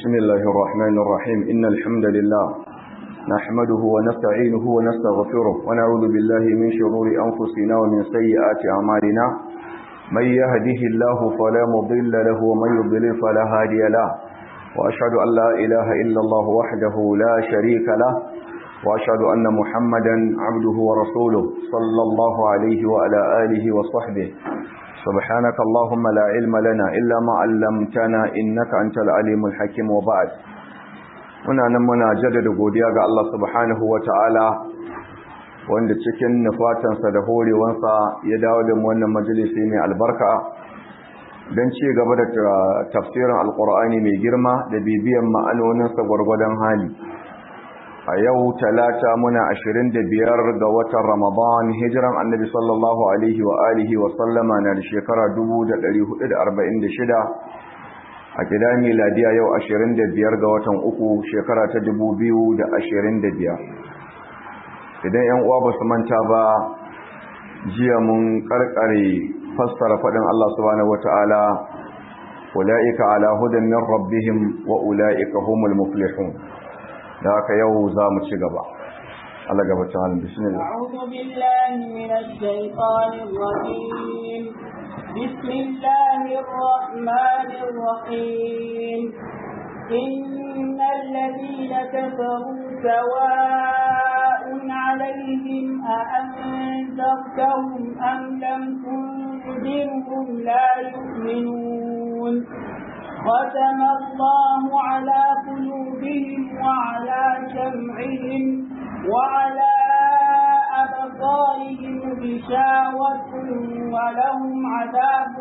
بسم الله الرحمن الرحيم إن الحمد لله نحمده ونستعينه ونستغفره ونعوذ بالله من شرور أنفسنا ومن سيئات أعمالنا من يهده الله فلا مضل له ومن يضلل فلا هادي له وأشهد أن لا إله إلا الله وحده لا شريك له وأشهد أن محمدا عبده ورسوله صلى الله عليه وعلى آله وصحبه سبحانك اللهم لا علم لنا إلا ما علمتنا إنك أنت العليم الحكيم وبعد muna nan muna jaddada godiya ga Allah subhanahu ta'ala wanda cikin nufatansa da horewansa ya dawo da wannan majalisi mai albarka don ci gaba da tafsirin alkur'ani mai girma da bibiyan ma'anoninsa gwargwadon hali a yau talata muna ashirin da biyar ga watan ramadan hijiran annabi sallallahu alaihi wa alihi wa sallama na da shekara shida. a gida miladiya yau ashirin da biyar ga watan uku shekara ta da ashirin biyar. idan yan uwa ba su manta ba jiya mun karkare fassara faɗin Allah subhanahu wata'ala ula'ika ala hudan min rabbihim wa ula'ika humul muflihun da haka yau za mu ci gaba Allah gaba ta halin bismillah a'udhu billahi minash shaitanir rajim بسم الله الرحمن الرحيم إن الذين كفروا سواء عليهم أأنذرتهم أم لم تنذرهم لا يؤمنون ختم الله على قلوبهم وعلى سمعهم وعلى أبصارهم غشاوة ولهم عذاب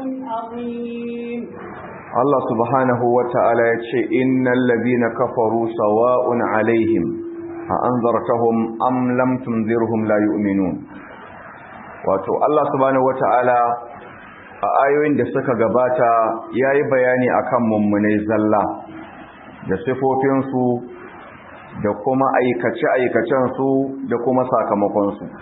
عظيم Allah subhanahu wa ta'ala ya ce, Innan labina kafaru sawa'un alaihim, a an zartahun am tunzirhum la yu'minun. Wato, Allah subhanahu wa ta'ala a ayoyin da suka gabata ya yi bayani a kan mummunai zalla da sifofinsu da kuma aikace-aikacensu da kuma sakamakonsu.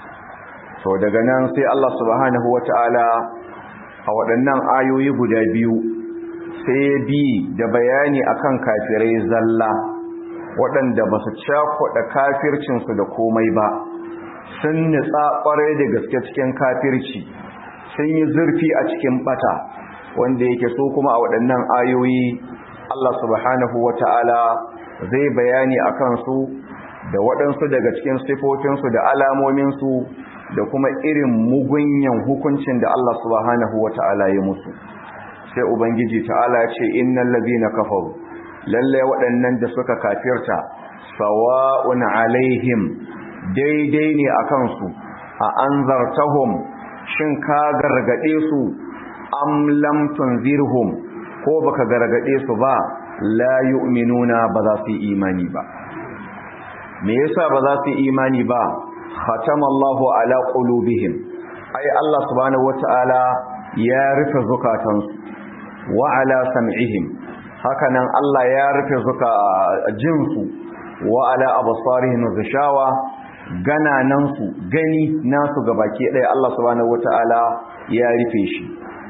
So daga nan sai Allah subhanahu wa ta'ala a waɗannan ayoyi guda biyu sai bi da bayani akan kafirai zalla waɗanda ba su cakuɗa kafircinsu da komai ba sun nitsa ƙwarai da gaske cikin kafirci sun yi zurfi a cikin ɓata wanda yake so kuma a waɗannan ayoyi Allah subhanahu wa ta'ala zai bayani a kansu da waɗansu daga cikin sifofinsu da alamominsu da kuma irin mugunyan hukuncin da Allah subhanahu wa ta'ala ya musu sai ubangiji ta'ala ya ce innal ladina kafaru lalle waɗannan da suka kafirta sawa'un alaihim daidai ne akan su a anzartahum shin ka gargade su am lam tunzirhum ko baka gargade su ba la yu'minuna ba za su yi imani ba me yasa ba za su yi imani ba khatamallahu ala qulubihim ai Allah subhanahu wataala ya rufe zukatansu wa ala sam'ihim hakanan Allah ya rufe zuka jinsu wa ala absarihim ghishawa gananansu gani nasu gabaki ɗaya Allah subhanahu wataala ya rufe shi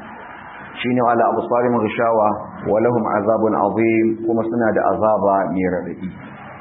shine ala absarihim ghishawa wa lahum azabun azim kuma suna da azaba mai radadi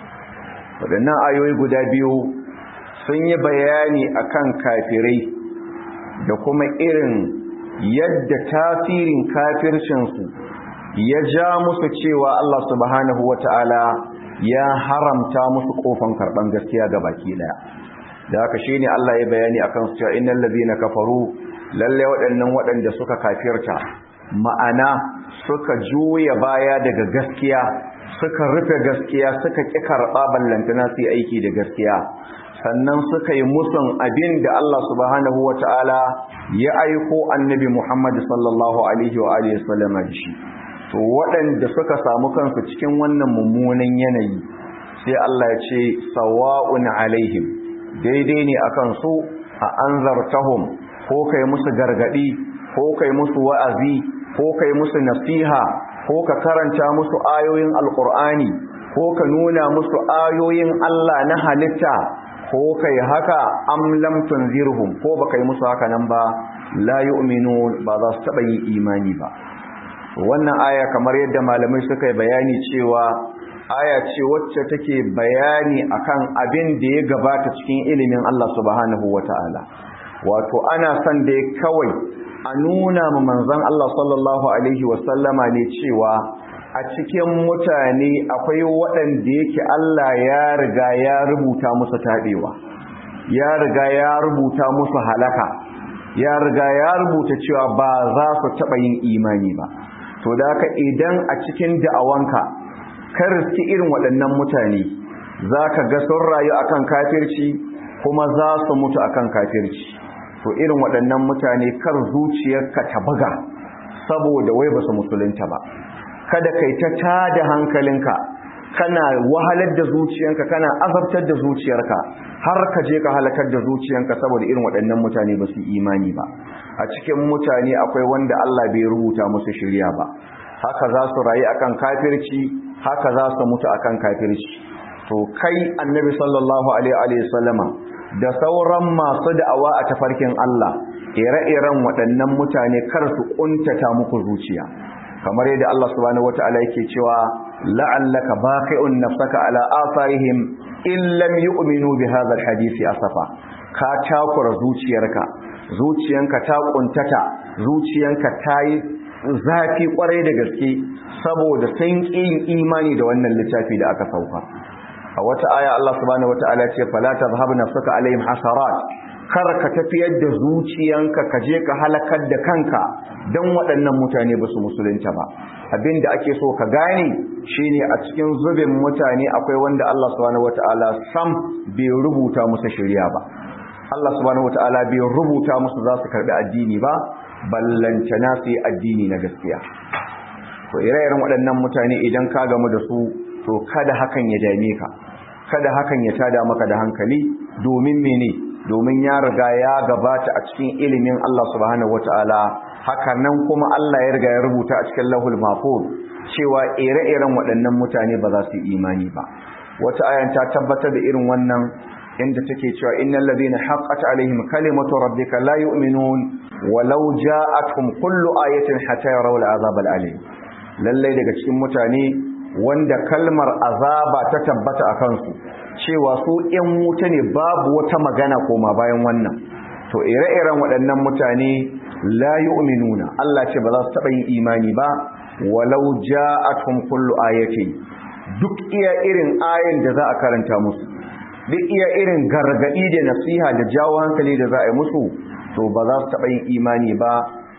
wadannan ayoyi guda biyu sun yi bayani akan kafirai da kuma irin yadda tasirin kafircinsu ya ja musu cewa Allah subhanahu wata'ala ya haramta musu kofan karban gaskiya ga baki daya da haka shine Allah ya bayani akan su cewa innal ladina kafaru lalle waɗannan waɗanda suka kafirta ma'ana suka juya baya daga gaskiya suka rufe gaskiya suka ƙi karɓa ballantana su yi aiki da gaskiya sannan suka yi musun abin da Allah subhanahu wa ta'ala ya aiko annabi Muhammad sallallahu Alaihi wa Alaihi wasallama da shi. To waɗanda suka samu kansu cikin wannan mummunan yanayi sai Allah ya ce, Sawa'un alaihim, daidai ne a kansu a an zartahum ko kai musu gargaɗi, ko kai musu wa'azi, ko kai musu nasiha, ko ka karanta musu ayoyin Alƙur'ani, ko ka nuna musu ayoyin Allah na halitta ko kai haka am lam tunzirhum ko baka yi musu haka nan ba la yu'minun ba za su taba yin imani ba wannan aya kamar yadda malamai suka yi bayani cewa aya ce wacce take bayani akan abin da ya gabata cikin ilimin Allah subhanahu wata'ala wato ana son da kawai a nuna ma manzon Allah sallallahu alaihi wasallama ne cewa a cikin mutane akwai waɗanda yake Allah ya riga ya rubuta musu taɓewa ya riga ya rubuta musu halaka ya riga ya rubuta cewa ba za su taɓa yin imani ba to da haka idan a cikin da'awanka ka riski irin waɗannan mutane za ka ga sun rayu akan kafirci kuma za su mutu akan kafirci to irin waɗannan mutane kar zuciyarka ta buga saboda wai ba su musulunta ba kada kai ta tada hankalinka kana wahalar da zuciyanka kana azabtar da zuciyarka har ka je ka halakar da zuciyanka saboda irin waɗannan mutane ba su imani ba a cikin mutane akwai wanda Allah bai rubuta musu shirya ba haka za su rayu akan kafirci haka za su mutu akan kafirci to kai annabi sallallahu alaihi wasallama da sauran masu da'awa a tafarkin Allah ire-iren waɗannan mutane kar su kuntata muku zuciya kamar yadda Allah subhanahu wataala yake cewa la'allaka baqi'un nafsaka ala atharihim in lam yu'minu bi hadha alhadisi asafa ka takura zuciyarka zuciyanka ta kuntata zuciyanka ta yi zafi kwarai da gaske saboda sun yin imani da wannan littafi da aka sauka a wata aya Allah subhanahu wataala ce fala tadhhabu nafsuka alaihim hasarat kar ka tafiyar da zuciyanka ka je ka halakar da kanka don waɗannan mutane ba su musulunta ba abinda ake so ka gane shine a cikin zubin mutane akwai wanda Allah subhanahu wataala sam bai rubuta musu shari'a ba Allah subhanahu wataala bai rubuta musu za su karɓi addini ba ballantana su yi addini na gaskiya to ire-iren waɗannan mutane idan ka gamu da su to kada hakan ya dame ka kada hakan ya tada maka da hankali domin mene domin ya riga ya gabata a cikin ilimin Allah subhanahu wataala haka nan kuma Allah ya riga ya rubuta a cikin lahul mahfuz cewa ire-iren waɗannan mutane ba za su yi imani ba wata ayan ta tabbatar da irin wannan inda take cewa innal ladina haqqat alaihim kalimatu rabbika la yu'minun walau ja'atuhum kullu ayatin hatta yarawul azab alim lallai daga cikin mutane wanda kalmar azaba ta tabbata a kansu cewa su ‘yan wuta ne babu wata magana koma bayan wannan to ire-iren waɗannan mutane la yu'minuna Allah ce ba za su taɓa yin imani ba walau ja'atuhum kullu ayatin duk iya irin ayin da za a karanta musu duk iya irin gargaɗi da nasiha da jawo hankali da za a yi musu to ba za su taɓa yin imani ba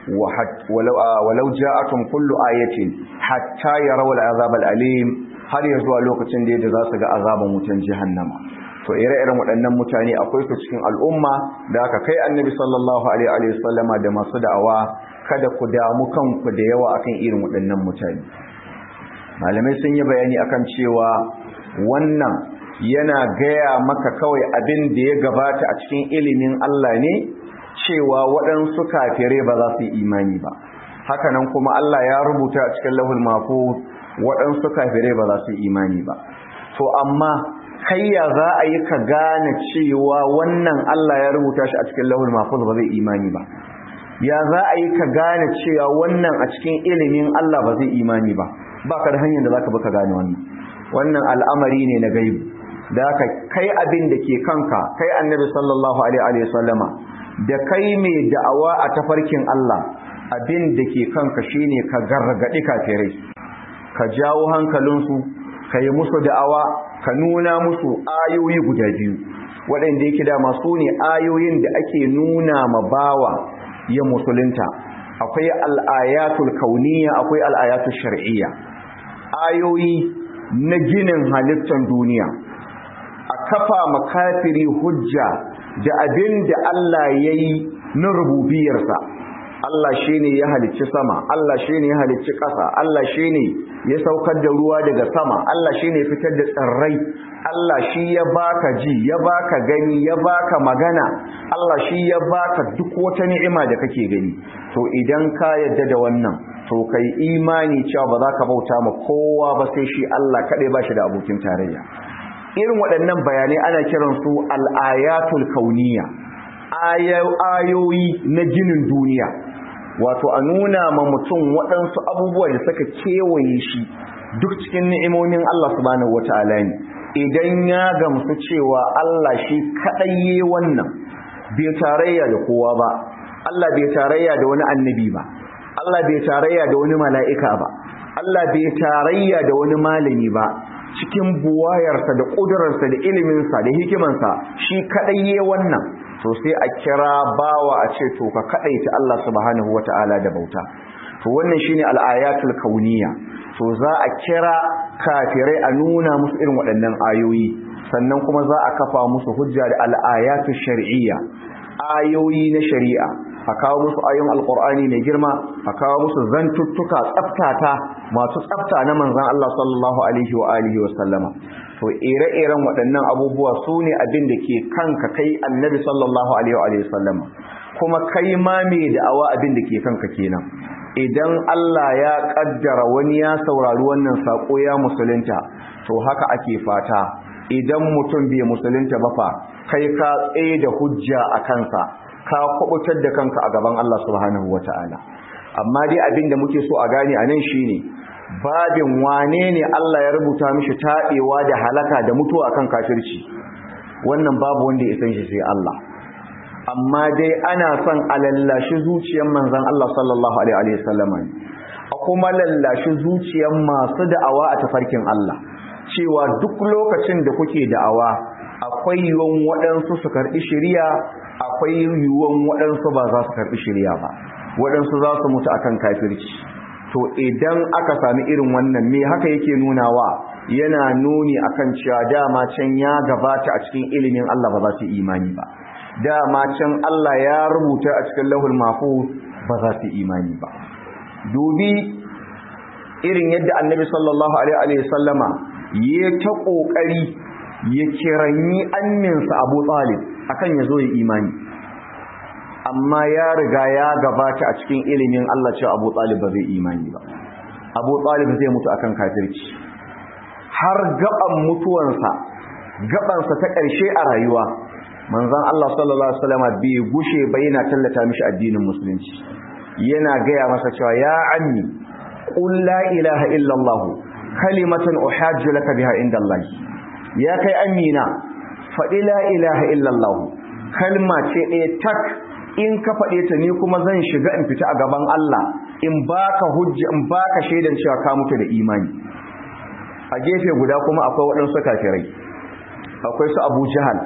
walau ja'atum kullu ayatin hatta yarawu al'azab al'alim har ya zuwa lokacin da yadda za su ga azaban wutan jahannama to ire-iren waɗannan mutane akwai su cikin al'umma da aka kai annabi sallallahu alaihi wa sallama da masu da'awa kada ku damu kanku da yawa akan irin waɗannan mutane malamai sun yi bayani akan cewa wannan yana gaya maka kawai abin da ya gabata a cikin ilimin Allah ne cewa waɗansu kafirai ba za su yi imani ba hakanan kuma Allah ya rubuta a cikin lahul mahfuz waɗansu kafirai ba za su yi imani ba to amma kai ya za a yi ka gane cewa wannan Allah ya rubuta shi a cikin lahul mahfuz ba zai imani ba ya za a yi ka gane cewa wannan a cikin ilimin Allah ba zai imani ba ba ka da hanyar da za ka bi ka gane wannan wannan al'amari ne na gaibu da haka kai abin da ke kanka kai annabi sallallahu alaihi wa sallama da kai mai da'awa a tafarkin Allah abin da ke kanka shine ka gargadi kafirai ka jawo hankalinsu ka yi musu da'awa ka nuna musu ayoyi guda biyu waɗanda yake da masu ne ayoyin da ake nuna ma bawa ya musulunta akwai al'ayatul kauniya akwai al'ayatul shar'iyya ayoyi na ginin halittar duniya a kafa makafiri hujja da abin da Allah ya yi na rububiyarsa Allah shi ne ya halicci sama Allah shi ne ya halicci ƙasa Allah shi ne ya saukar da ruwa daga sama Allah shi ne fitar da tsirrai Allah shi ya baka ji ya baka gani ya baka magana Allah shi ya baka duk wata ni'ima da kake gani to idan ka yadda da wannan to kai imani cewa ba za ka bauta ma kowa ba sai shi Allah kaɗai ba shi da abokin tarayya irin waɗannan bayanai ana kiransu al'ayatul kauniya ayoyi na ginin duniya wato a nuna ma mutum waɗansu abubuwa da suka kewaye shi duk cikin ni'imomin Allah subhanahu wata'ala ne idan ya gamsu cewa Allah shi kaɗai yi wannan bai tarayya da kowa ba Allah bai tarayya da wani annabi ba Allah bai tarayya da wani mala'ika ba Allah bai tarayya da wani malami ba cikin buwayarsa da ƙudurarsa da iliminsa da hikimansa shi kaɗai yi wannan to sai a kira bawa a ce to ka kaɗaita Allah subhanahu wata'ala da bauta to wannan shine al-ayatul kauniyya to za a kira kafirai a nuna musu irin waɗannan ayoyi sannan kuma za a kafa musu hujja da al'ayatu shar'iyya ayoyi na shari'a a kawo musu ayoyin alqur'ani mai girma a kawo musu zantuttuka tsaftata masu tsafta na manzon Allah sallallahu alaihi wa alihi wa sallama to ire-iren waɗannan abubuwa su ne abin da ke kanka kai annabi sallallahu alaihi wa sallama kuma kai ma mai da'awa abin da ke kanka kenan idan Allah ya kaddara wani ya saurari wannan sako ya musulunta to haka ake fata idan mutum bai musulunta ba fa kai ka tsaye da hujja a kansa ka kubutar da kanka a gaban Allah subhanahu wataala amma dai abin da muke so a gane a nan shine babin wane ne Allah ya rubuta mishi taɓewa da halaka da mutuwa akan kafirci wannan babu wanda ya san shi sai Allah amma dai ana son a lallashi zuciyar manzon Allah sallallahu alaihi wasallam a kuma lallashi zuciyar masu da'awa a tafarkin Allah cewa duk lokacin da kuke da'awa akwai yiwuwan waɗansu su karɓi shiriya akwai yiwuwan waɗansu ba za su karɓi shiriya ba waɗansu za su mutu akan kafirci to idan aka sami irin wannan me haka yake nunawa yana nuni akan cewa dama can ya gabata a cikin ilimin Allah ba za su imani ba dama can Allah ya rubuta a cikin lahul mahfuz ba za su imani ba dubi irin yadda annabi sallallahu alaihi wa sallama ya ta kokari ya kiranyi anninsa Abu Talib akan ya zo ya imani amma ya riga ya gabata a cikin ilimin Allah cewa Abu Talib ba zai imani ba Abu Talib zai mutu akan kafirci har gaban mutuwansa gabansa ta ƙarshe a rayuwa manzon Allah sallallahu alaihi wasallam bai gushe ba yana tallata mishi addinin musulunci yana gaya masa cewa ya ammi qul la ilaha illa Allah kalimatan uhajju laka biha inda Allah ya kai amina faɗi la ilaha illa Allah kalma ce ɗaya tak in ka faɗe ta ni kuma zan shiga in fita a gaban Allah in baka hujja in baka shaidan cewa ka mutu da imani a gefe guda kuma akwai waɗansu kafirai akwai su Abu Jahal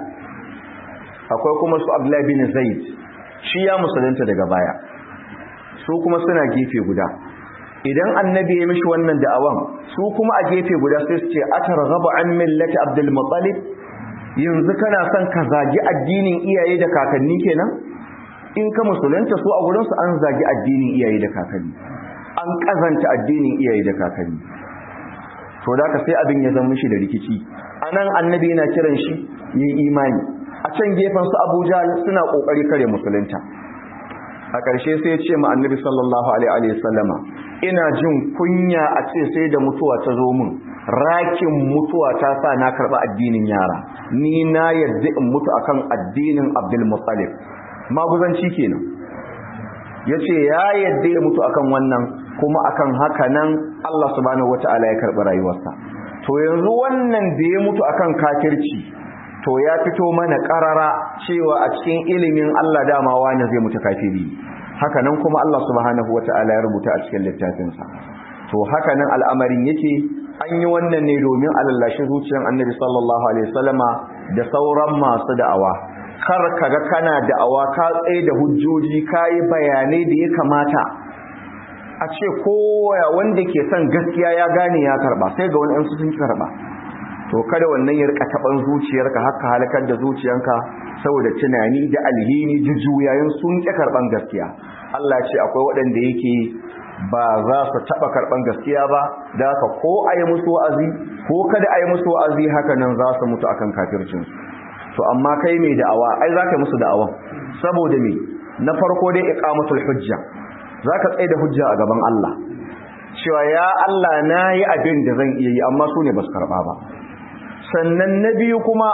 akwai kuma su Abdullah bin Zaid shi ya musulunta daga baya su kuma suna gefe guda idan annabi ya mishi wannan da'awan su kuma a gefe guda sai su ce atarghabu an millati Abdul Muttalib yanzu kana son ka zagi addinin iyaye da kakanni kenan in ka musulunta su a gurinsu an zagi addinin iyaye da kakanni an kazanta addinin iyaye da kakanni to da ka sai abin ya zama mishi da rikici anan annabi yana kiran shi yin imani a can gefen su Abuja suna kokari kare musulunta a ƙarshe sai ya ce ma annabi sallallahu alaihi wa sallama ina jin kunya a ce sai da mutuwa ta zo min rakin mutuwa ta sa na karɓa addinin yara ni na yadda in mutu akan addinin Abdul Muttalib maguzanci kenan yace ya yadda ya mutu akan wannan kuma akan haka nan Allah subhanahu wataala ya karɓi rayuwarsa to yanzu wannan da ya mutu akan kafirci to ya fito mana karara cewa a cikin ilimin Allah dama wani zai mutu kafiri haka nan kuma Allah subhanahu wataala ya rubuta a cikin littafinsa to haka nan al'amarin yake an yi wannan ne domin alallashi zuciyar annabi sallallahu alaihi wasallama da sauran masu da'awa kar kaga kana da'awa ka tsaye da hujjoji kayi bayanai da ya kamata a ce kowa wanda ke son gaskiya ya gane ya karba sai ga wani sun karba to kada wannan ya rika taban zuciyarka haka halakar da zuciyanka saboda tunani da alhini jujjuyayin sun ƙi karban gaskiya Allah ce akwai waɗanda yake ba za su taɓa karɓan gaskiya ba da haka ko a yi musu wa'azi ko kada a yi musu wa'azi haka nan za su mutu akan kafircinsu to amma kai mai da'awa ai za ka yi musu da'awan saboda me na farko dai iqamatul hujja za ka tsaye da hujja a gaban Allah cewa ya Allah na yi abin da zan iya yi amma su ne ba su karɓa ba sannan na biyu kuma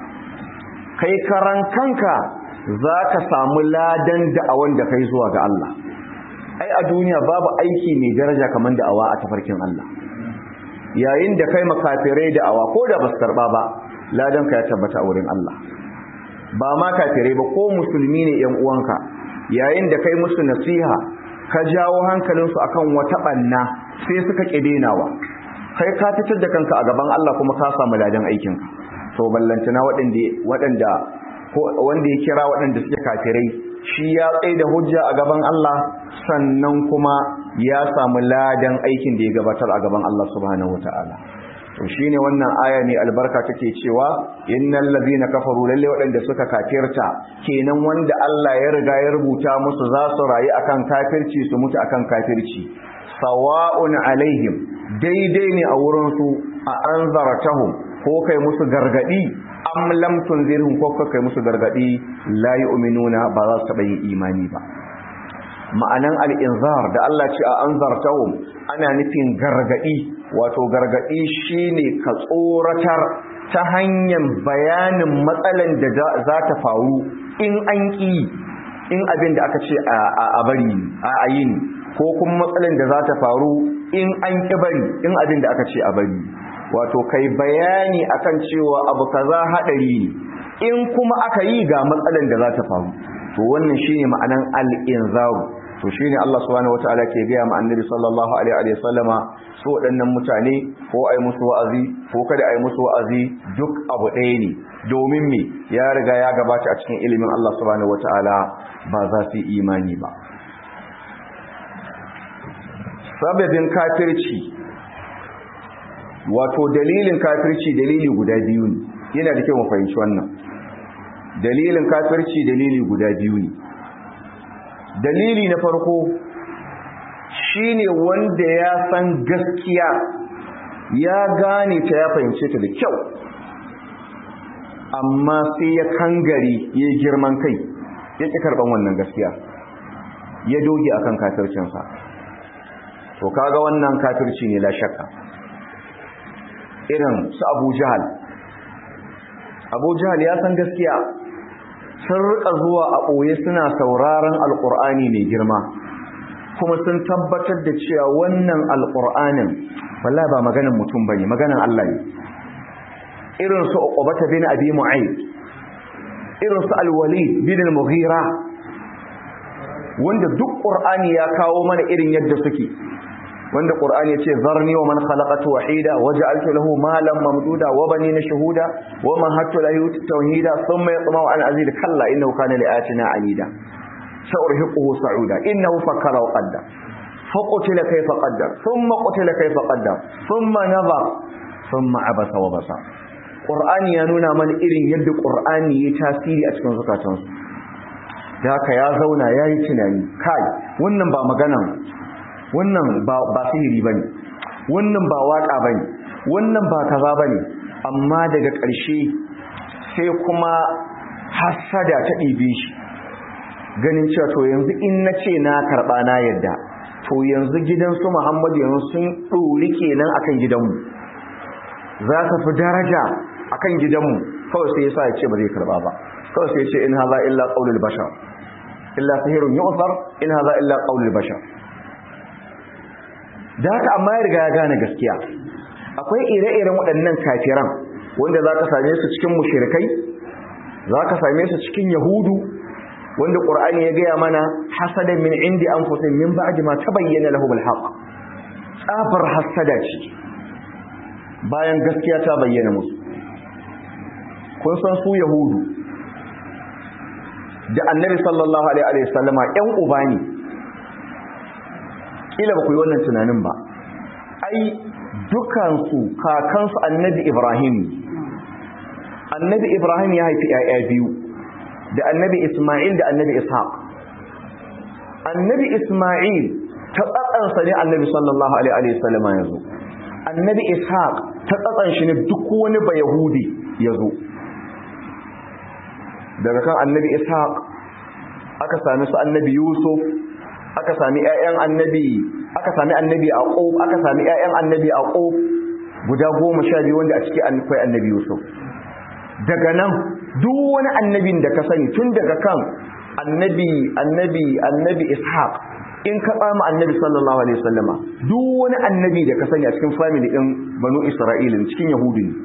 kai karan kanka za ka samu ladan da'awan da kai zuwa ga Allah ai a duniya babu aiki mai daraja kamar da'awa a tafarkin Allah yayin da kai makafirai da'awa ko da basu karba ba ladan ka ya tabbata a wurin Allah ba ma kafirai ba ko musulmi ne yan uwanka yayin da kai musu nasiha ka jawo hankalinsu akan wata banna sai suka kidenawa kai ka fitar da kanka a gaban Allah kuma ka samu ladan aikinka to ballantana waɗanda waɗanda wanda ya kira waɗanda suke kafirai shi ya tsaye da hujja a gaban Allah sannan kuma ya samu ladan aikin da ya gabatar a gaban Allah subhanahu wataala to shine wannan aya ne albarka take cewa innal ladina kafaru lalle waɗanda suka kafirta kenan wanda Allah ya riga ya rubuta musu za su rayu akan kafirci su mutu akan kafirci sawa'un alaihim daidai ne a wurin su a anzaratahum ko kai musu gargadi am lam tunzirhum ko kai musu gargadi la yu'minuna ba za su taɓa yin imani ba ma'anan al-inzar da Allah ce a anzartahum ana nufin gargadi wato gargadi shine ka tsoratar ta hanyar bayanin matsalan da za ta faru in an ki in abin da aka ce a bari a ayin ko kuma matsalan da za ta faru in an ki bari in abin da aka ce a bari wato kai bayani akan cewa abu kaza hadari ne in kuma aka yi ga matsalan da za ta faru to wannan shine ma'anan al-inzar to shine Allah subhanahu wataala ke ga ma annabi sallallahu alaihi wa sallama su waɗannan mutane ko ai musu wa'azi ko kada ai musu wa'azi duk abu ɗaya ne domin me ya riga ya gabata a cikin ilimin Allah subhanahu wataala ba za su yi imani ba sababin kafirci wato dalilin kafirci dalili guda biyu ne yana da kyau mu fahimci wannan dalilin kafirci dalili guda biyu ne dalili na farko shine wanda ya san gaskiya ya gane ta ya fahimce ta da kyau amma sai ya kangare ya girman kai ya ƙi karɓan wannan gaskiya ya doge akan kafircinsa to kaga wannan kafirci ne la shakka irin su abu jahal abu jahal ya san gaskiya sun rika zuwa a ɓoye suna sauraron alƙur'ani mai girma kuma sun tabbatar da cewa wannan alƙur'anin wallahi ba maganin mutum bane maganin Allah ne irin su uqbata bin abi mu'ayd irin su al-walid bin al-mughira wanda duk qur'ani ya kawo mana irin yadda suke wanda qur'ani yace zarni wa man khalaqatu wahida waja'altu lahu malan mamduda wa banina shuhuda wa mahattu lahu tawhida thumma yatma'u an azid kalla innahu kana li ayatina anida sa'urhiquhu sa'uda innahu fakkara wa qaddar faqutila kayfa qaddar thumma qutila kayfa qaddar thumma nadhar thumma abasa wa basa qur'ani ya nuna mana irin yadda qur'ani ya tasiri a cikin zukatansu da haka ya zauna yayi tunani kai wannan ba maganan wannan ba sihiri ba ne wannan ba waƙa ba ne wannan ba kaza ba ne amma daga ƙarshe sai kuma hasada ta ɗibe shi ganin cewa to yanzu in na ce na karɓa na yadda to yanzu gidansu muhammadu yanzu sun ɗori kenan akan gidanmu za ta fi daraja akan gidanmu kawai sai ya sa ya ce ba zai karɓa ba kawai sai ya ce in haza illa ƙaunul bashar illa sihirun yu'far in haza illa ƙaunul bashar da haka amma ya riga ya gane gaskiya akwai ire-iren waɗannan kafiran wanda za ka same su cikin mushirikai za ka same su cikin yahudu wanda ƙur'ani ya gaya mana hasadan min indi an fusin min ba'di ma tabayyana lahum alhaq tsafar hasada ce bayan gaskiya ta bayyana musu kun san su yahudu da annabi sallallahu alaihi wasallama ƴan uba ne kila ba ku yi wannan tunanin ba ai dukansu kakansu annabi ibrahim annabi ibrahim ya haifi ‘ya'ya biyu da annabi ismail da annabi ishaq annabi ismail ta tsatsansa ne annabi sallallahu alaihi wasallama ya zo annabi ishaq ta tsatsan shi ne duk wani ba yahudi ya zo daga kan annabi ishaq aka sami su annabi yusuf aka sami ƴaƴan annabi aka sami annabi aqub aka sami ƴaƴan annabi aqub guda goma sha biyu wanda a ciki akwai annabi yusuf daga nan duk wani annabin da ka sani tun daga kan annabi annabi annabi ishaq in ka tsama annabi sallallahu alaihi wasallama duk wani annabi da ka sani a cikin family din banu isra'ila cikin yahudi ne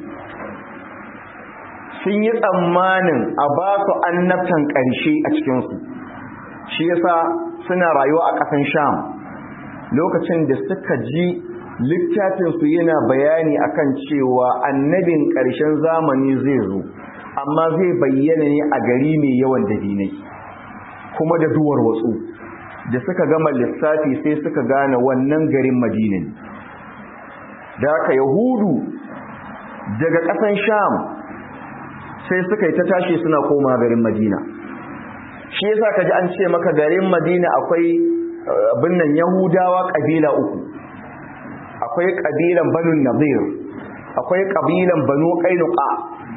sun yi tsammanin a ba su annabtan ƙarshe a cikinsu shi yasa suna rayuwa a ƙasan sham lokacin da suka ji littafinsu yana bayani akan cewa annabin ƙarshen zamani zai zo amma zai bayyana ne a gari mai yawan dabinai kuma da duwar watsu da suka gama lissafi sai suka gane wannan garin madinin da haka yahudu daga ƙasan sham sai suka yi ta tashi suna koma garin madina shi yasa kaji an ce maka garin madina akwai abin nan yahudawa ƙabila uku akwai ƙabilan banu nazir akwai ƙabilan banu ƙainuka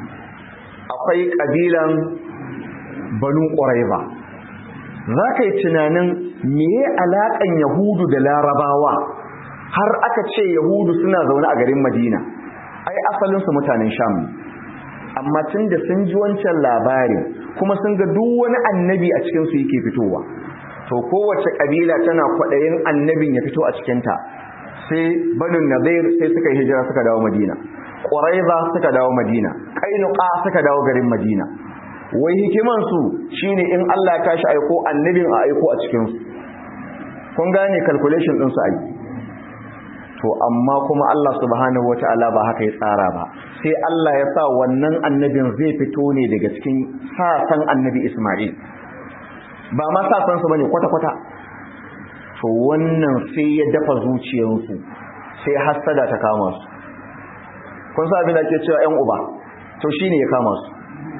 akwai ƙabilan banu ƙuraiba za ka yi tunanin meye alaƙan yahudu da larabawa har aka ce yahudu suna zaune a garin madina ai asalinsu mutanen sham amma tun da sun ji wancan labarin kuma sun ga duk wani annabi a cikinsu yake fitowa to kowace ƙabila tana kwaɗayin annabin ya fito a cikinta sai banin nazir sai suka yi hijira suka dawo madina ƙwaraiza suka dawo madina ƙainuka suka dawo garin madina wai hikimansu shine in Allah ya tashi aiko annabin a aiko a cikinsu kun gane calculation ɗinsu a yi to amma kuma Allah subhanahu wata'ala ba haka ya tsara ba sai Allah ya sa wannan annabin zai fito ne daga cikin sasan annabi Ismail ba ma sasan su bane kwata-kwata to wannan sai ya dafa zuciyarsu sai hassada ta kama su kun sa abin da ke cewa ƴan uba to shine ya kama su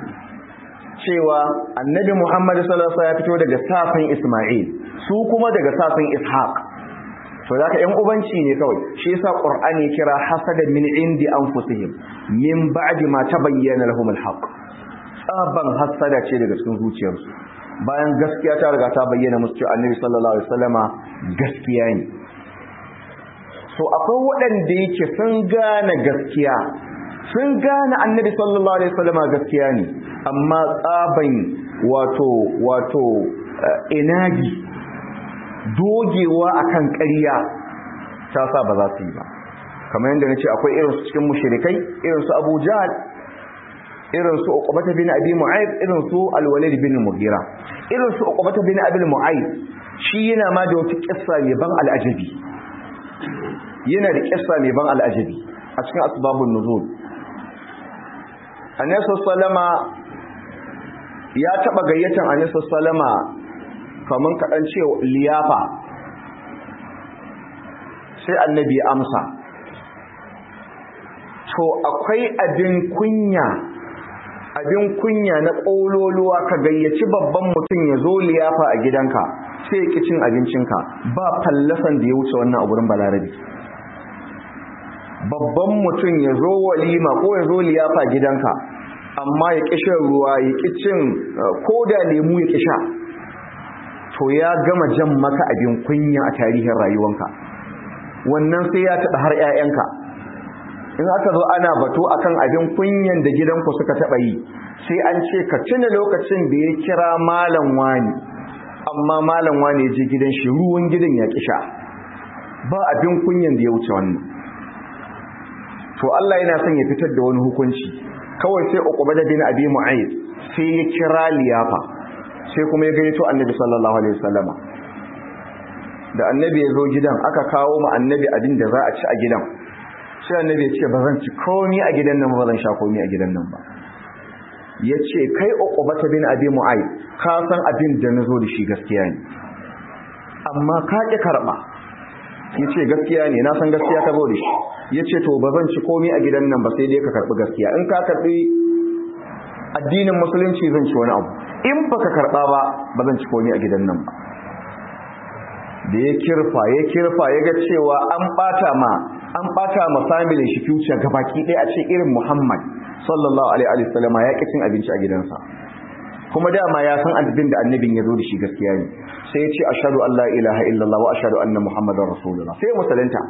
cewa annabi Muhammad sallallahu alaihi wasallam ya fito daga safin Ismail su kuma daga safin Ishaq to zaka ƴan ubanci ne kawai shi yasa Qur'ani kira hasada min indi anfusihim min ba'di ma tabayyana lahum al-haq tsaban hasada ce daga cikin zuciyarsu bayan gaskiya ta riga ta bayyana musu cewa annabi sallallahu alaihi wasallama gaskiya ne so akwai waɗanda yake sun gane gaskiya sun gane annabi sallallahu alaihi wasallama gaskiya ne amma tsaban wato wato inagi dogewa akan ƙarya ta sa ba za su yi ba kamar yadda nace akwai irin su cikin mushrikai irin su Abu Jahl irin su Uqbah bin Abi Mu'ayth irin su Al-Walid bin Mughira irin su Uqbah bin Abi Mu'ayth shi yana ma da wata kissa mai ban al'ajabi yana da kissa mai ban al'ajabi a cikin asbabun nuzul Annabi sallama ya taba gayyatan Annabi sallama kaman kadan ce liyafa sai annabi ya amsa to akwai abin kunya abin kunya na ƙololuwa ka gayyaci babban mutum ya zo liyafa a gidanka sai ya ƙi cin abincinka ba fallasan da ya wuce wannan a gurin balarabi babban mutum ya zo walima ko ya zo liyafa gidanka amma ya ƙi shan ruwa ya ƙi cin ko da lemu ya ƙi sha to ya gama jan maka abin kunya a tarihin rayuwanka wannan sai ya taɓa har 'ya'yanka in aka zo ana bato akan abin kunyan da gidanku suka taɓa yi sai an ce ka tuna lokacin da ya kira malam wani amma malam wani ya je gidan shi ruwan gidan ya kisha ba abin kunyan da ya wuce wannan to Allah yana son ya fitar da wani hukunci kawai sai uqba da bin abi mu'ayyid sai ya kira liyafa sai kuma ya gayyato annabi sallallahu alaihi wasallama da annabi ya zo gidan aka kawo ma annabi abin da za a ci a gidan sai annabi ya ce ba zan ci komi a gidan nan ba zan sha komi a gidan nan ba ya ce kai uqbata bin abi mu'ayyid ka san abin da nazo da shi gaskiya ne amma ka ki karba ya ce gaskiya ne na san gaskiya ka zo da shi ya ce to ba zan ci komi a gidan nan ba sai dai ka karbi gaskiya in ka karbi addinin musulunci zan ci wani abu in baka karba ba ba zan ci komi a gidan nan ba da ya kirfa ya kirfa ya ga cewa an bata ma an bata ma family shi future gabaki ɗaya a ce irin Muhammad sallallahu alaihi wa sallam ya cin abinci a gidansa kuma dama ya san abin da annabin ya zo da shi gaskiya ne sai ya ce ashhadu an la ilaha illallah wa ashhadu anna muhammadar rasulullah sai musulunta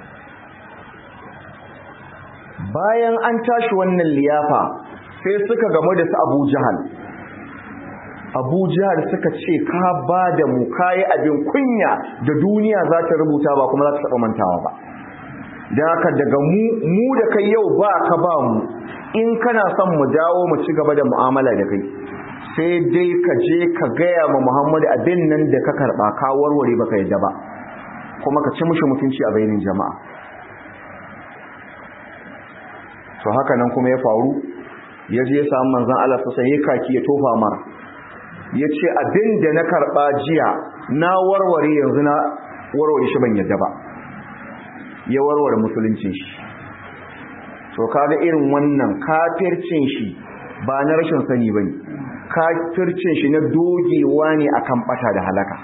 bayan an tashi wannan liyafa sai suka gamu da su Abu Jahal abu jihar suka ce ka ba da mu kayi abin kunya da duniya za ta rubuta ba kuma za ta taɓa mantawa ba don haka daga mu da kai yau ba ka ba mu in kana son mu dawo mu ci gaba da mu'amala da kai sai dai ka je ka gaya ma muhammadu abin nan da ka karɓa ka warware baka yadda ba kuma ka ci mushi mutunci a bainin jama'a to haka nan kuma ya faru ya je ya samu manzan Allah sosai ya kaki ya tofa mara ya ce abin da na karɓa jiya na warware yanzu na warware shi ban yadda ba ya warware musuluncin shi to kaga irin wannan kafircin shi ba na rashin sani bane kafircin shi na dogewa ne akan bata da halaka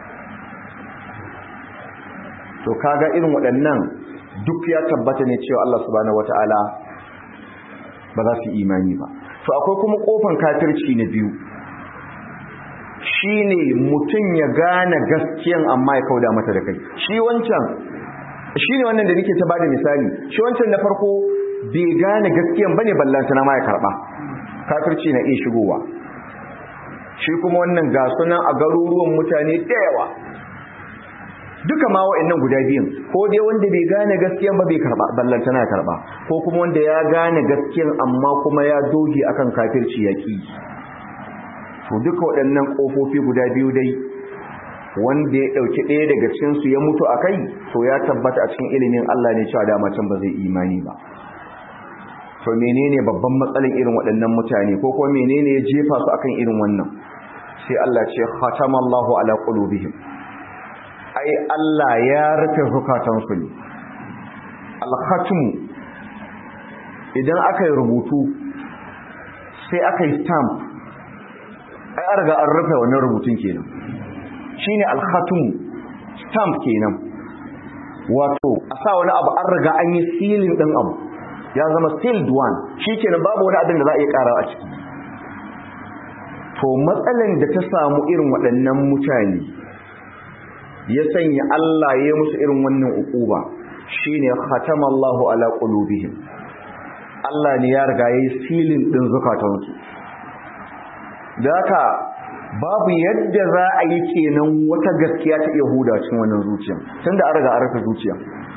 to kaga irin waɗannan duk ya tabbata ne cewa Allah subhanahu wataala ba za su imani ba to akwai kuma kofan kafirci na biyu shine mutum ya gane gaskiyan amma ya kauda mata da kai shi wancan shine wannan da nake ta bada misali shi wancan na farko bai gane gaskiyan bane ballanta na ma ya karba kafirci na iya shigowa shi kuma wannan ga sunan a garuruwan mutane da yawa duka ma wa'annan guda biyun ko dai wanda bai gane gaskiyan ba bai karba ballanta na karba ko kuma wanda ya gane gaskiyan amma kuma ya doge akan kafirci yaki to duka waɗannan kofofi guda biyu dai wanda ya ɗauki ɗaya daga cikinsu ya mutu a kai to ya tabbata a cikin ilimin Allah ne cewa dama can ba zai imani ba to menene babban matsalin irin waɗannan mutane ko kuma menene ya jefa su akan irin wannan sai Allah ce khatamallahu ala qulubihim ai Allah ya rufe zukatansu ne al-khatmu idan aka yi rubutu sai aka yi stamp ai an riga an rufe wannan rubutun kenan shine al-khatmu stamp kenan wato a sa wani abu an riga an yi sealing din abu ya zama sealed one shikenan babu wani abin da za a iya karawa a ciki to matsalan da ta samu irin waɗannan mutane ya sanya Allah ya musu irin wannan ukuba shine khatamallahu ala qulubihim Allah ne ya riga yayi sealing din zukatansu da haka babu yadda za a yi kenan wata gaskiya ta iya huda cikin wannan zuciya tunda an riga an rufe zuciya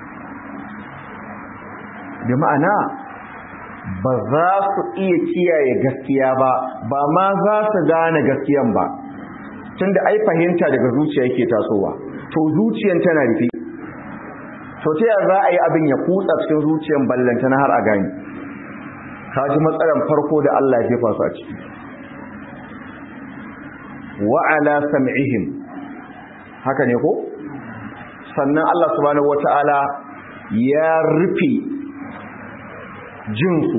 da ma'ana ba za su iya kiyaye gaskiya ba ba ma za su gane gaskiyan ba tunda ai fahimta daga zuciya yake tasowa to zuciyan tana rufe to ta yaya za a yi abin ya kutsa cikin zuciyan ballanta na har a gani ka ji matsalar farko da Allah ya jefa su a ciki wa ala sam'ihim haka ne ko sannan Allah subhanahu wata'ala ya rufe jinsu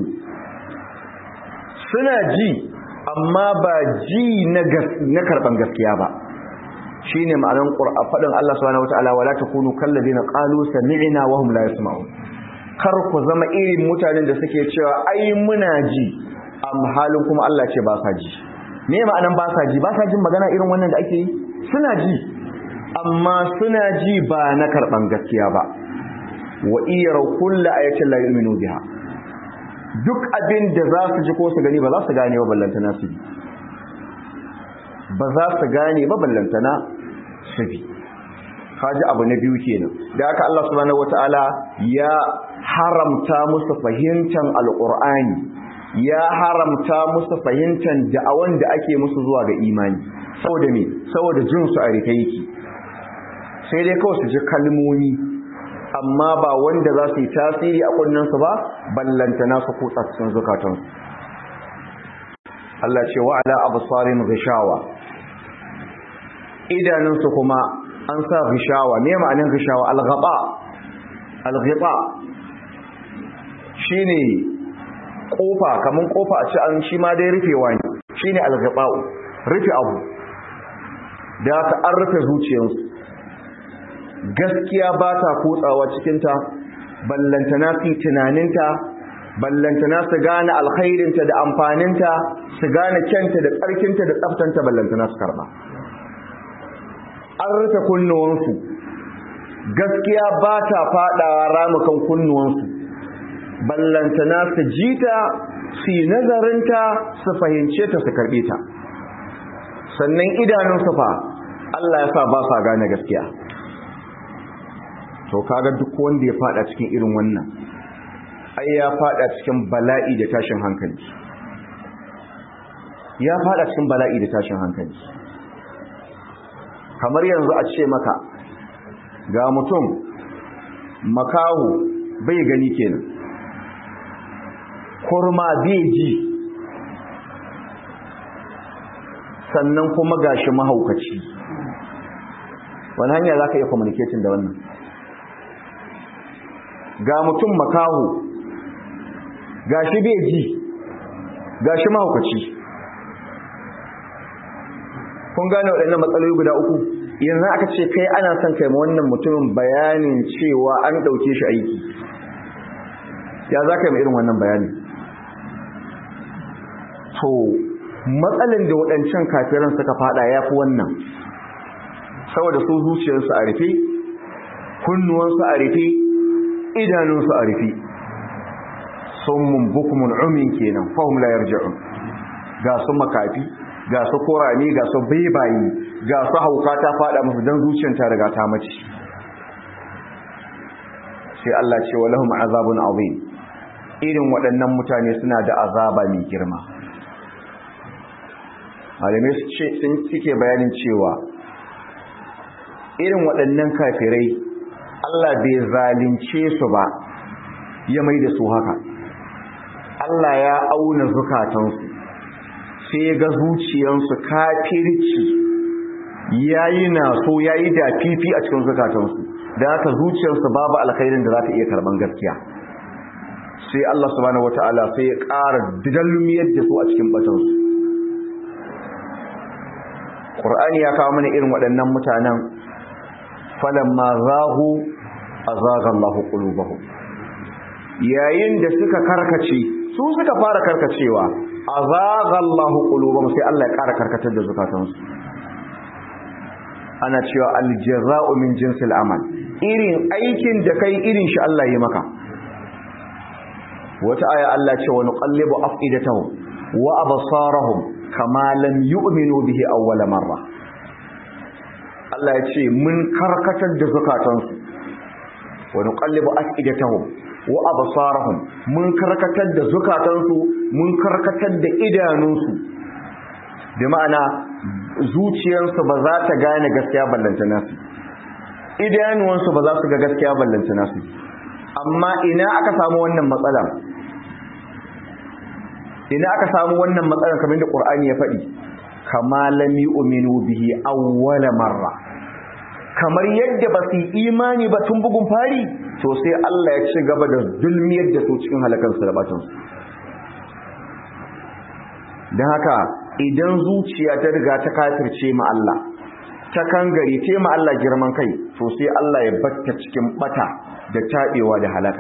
suna ji amma ba ji na karban gaskiya ba shine ma'anar qur'a fadin Allah subhanahu wataala wala takunu kallazina qalu sami'na wa hum la yasma'un kar ku zama irin mutanen da suke cewa ai muna ji am halin kuma Allah ce ba sa ji me ma'anar ba sa ji ba sa jin magana irin wannan da ake yi suna ji amma suna ji ba na karban gaskiya ba wa iyara kullu ayatin la yu'minu biha duk abin da za su ji ko su gani ba za su gane ba ballantana su bi ba za su gane ba ballantana su bi kaji abu na biyu kenan da haka Allah subhanahu wataala ya haramta musu fahimtar alqur'ani ya haramta musu fahimtar da'awan da ake musu zuwa ga imani saboda me saboda jin su a rike yake sai dai kawai su ji kalmomi amma ba wanda za su yi tasiri a kunnensu ba ballantana su kutsa cikin zukatansu Allah ce wa ala absarin ghishawa idanunsu kuma an sa ghishawa me ma'anin ghishawa al-ghaba al-ghaba shine kofa kaman kofa a ci an shi ma dai rufewa ne shine al-ghaba rufe abu da ka an rufe zuciyarsu gaskiya ba ta kotsawa cikinta ballantana fi tunaninta ballantana su gane alkhairinta da amfaninta su gane kyanta da tsarkinta da tsaftanta ballantana su karba an rufe kunnuwansu gaskiya ba ta fadawa ramukan kunnuwansu ballantana su jita su yi nazarinta su fahimce ta su karbe ta sannan idanunsu fa Allah ya sa ba sa gane gaskiya to kaga duk wanda ya fada cikin irin wannan ai ya fada cikin bala'i da tashin hankali ya fada cikin bala'i da tashin hankali kamar yanzu a ce maka ga mutum makahu bai gani kenan kurma bai ji sannan kuma gashi mahaukaci wani hanya za ka iya communicating da wannan ga mutum makaho gashi bai ji gashi mahaukaci kun gane waɗannan matsaloli guda uku yanzu aka ce kai ana son kai ma wannan mutumin bayanin cewa an ɗauke shi aiki ya za ka yi irin wannan bayani to matsalin da waɗancan kafiran suka fada ya fi wannan saboda su zuciyarsu a rufe kunnuwansu a rufe idanunsu a rufe sun mumbukumun umin kenan fahim la yarji'un ga su makafi ga su korani ga su baibayi ga su hauka ta fada musu don zuciyar ta riga ta mace sai Allah ce wa lahum azabun azim irin waɗannan mutane suna da azaba mai girma malamai sun cike bayanin cewa irin waɗannan kafirai Allah bai zalunce su ba ya mai da su haka Allah ya auna zukatansu sai ga zuciyansu kafirci yayi na so yayi da fifi a cikin zukatansu da haka zuciyarsu babu alkhairin da za ta iya karban gaskiya sai Allah subhanahu wataala sai ya ƙara dalmiyar da su a cikin batansu Qur'ani ya kawo mana irin waɗannan mutanen falamma zahu azaga Allahu qulubahum yayin da suka karkace su suka fara karkacewa azaga Allahu qulubahum sai Allah ya ƙara karkatar da zukatansu ana cewa aljaza'u min jinsil amal irin aikin da kai irin shi Allah ya maka wata aya Allah ce wa nuqallibu afidatahum wa absarahum kama lam yu'minu bihi awwala marra Allah ya ce mun karkatar da zukatansu wa nuqallibu afidatahum wa absarahum mun karkatar da zukatansu mun karkatar da idanunsu bi ma'ana zuciyarsu ba za ta gane gaskiya ballanta nasu idanuwansu ba za su ga gaskiya ballanta nasu amma ina aka samu wannan matsala ina aka samu wannan matsalar kamar da Qur'ani ya faɗi kama lam yu'minu bihi awwala marra kamar yadda ba su imani ba tun bugun fari to sai Allah ya ci gaba da zulmiyar da su cikin halakansu da batansu don haka idan zuciya ta riga ta kafirce ma Allah ta kangare ce ma Allah girman kai to sai Allah ya batta cikin bata da tabewa da halaka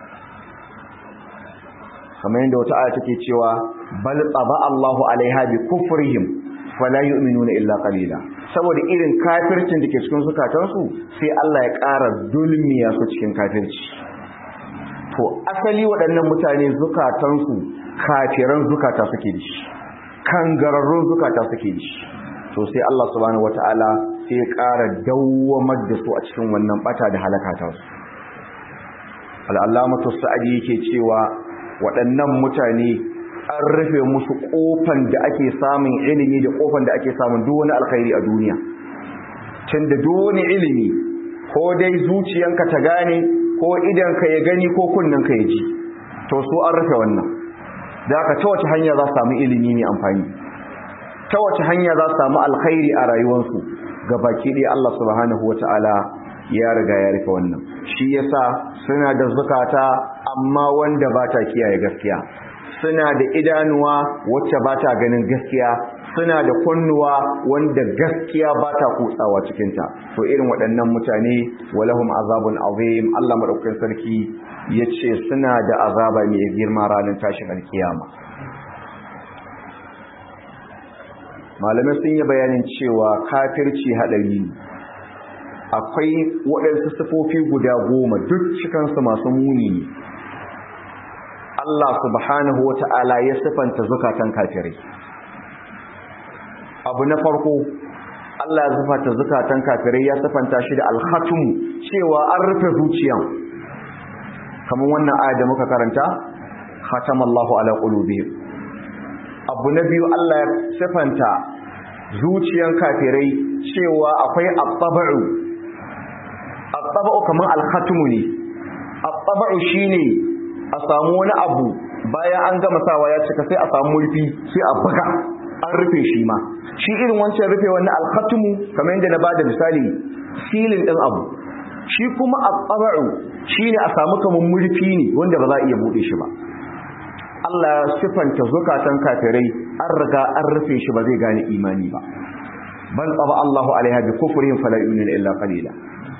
kamar yadda wata aya take cewa bal taba Allahu alaiha bi kufrihim fala yu'minuna illa qalila saboda irin kafircin da ke cikin zukatansu sai Allah ya ƙara dulmiya su cikin kafirci to asali waɗannan mutane zukatansu kafiran zukata suke da shi kangararrun zukata suke da shi to sai Allah subhanahu wataala sai ya ƙara dawwamar da su a cikin wannan bata da halaka ta su al-allamatu sa'adi yake cewa waɗannan mutane an rufe musu kofan da ake samun ilimi da kofan da ake samun duk wani alkhairi a duniya tunda duk wani ilimi ko dai zuciyanka ta gane ko idanka ya gani ko kunnanka ya ji to su an rufe wannan da aka ta wace hanya za su samu ilimi mai amfani ta wace hanya za su samu alkhairi a rayuwarsu ga baki ɗaya Allah subhanahu wata'ala ya riga ya rufe wannan shi yasa suna da zukata amma wanda ba ta kiyaye gaskiya suna da idanuwa wacce ba ta ganin gaskiya suna da kunnuwa wanda gaskiya ba ta kutsawa cikinta to irin waɗannan mutane walahum azabun azim Allah madaukakin sarki yace suna da azaba mai girma ranar tashin alkiyama malamai sun yi bayanin cewa kafirci hadari ne akwai waɗansu sifofi guda goma duk cikansu masu muni ne Allah subhanahu wa ta'ala ya sifanta zukatan kafirai abu abu na farko Allah ya zufata zukatan kafirai ya sifanta shi da al-khatum cewa an rufe zuciyan kamar wannan aya da muka karanta khatamallahu ala qulubihim abu na biyu Allah ya sifanta zuciyan kafirai cewa akwai at-tab'u at-tab'u kamar al-khatmu ne at-tab'u shine a samu wani abu bayan an gama sawa ya cika sai a samu murfi sai a buga an rufe shi ma shi irin wancan rufe wannan al-khatmu kamar yadda na bada misali silin din abu shi kuma at-tab'u shine a samu kamar murfi ne wanda ba za a iya bude shi ba Allah ya sifanta zukatan kafirai an riga an rufe shi ba zai gane imani ba bal taba Allahu alaiha bi kufrihim fala yu'minu illa qalila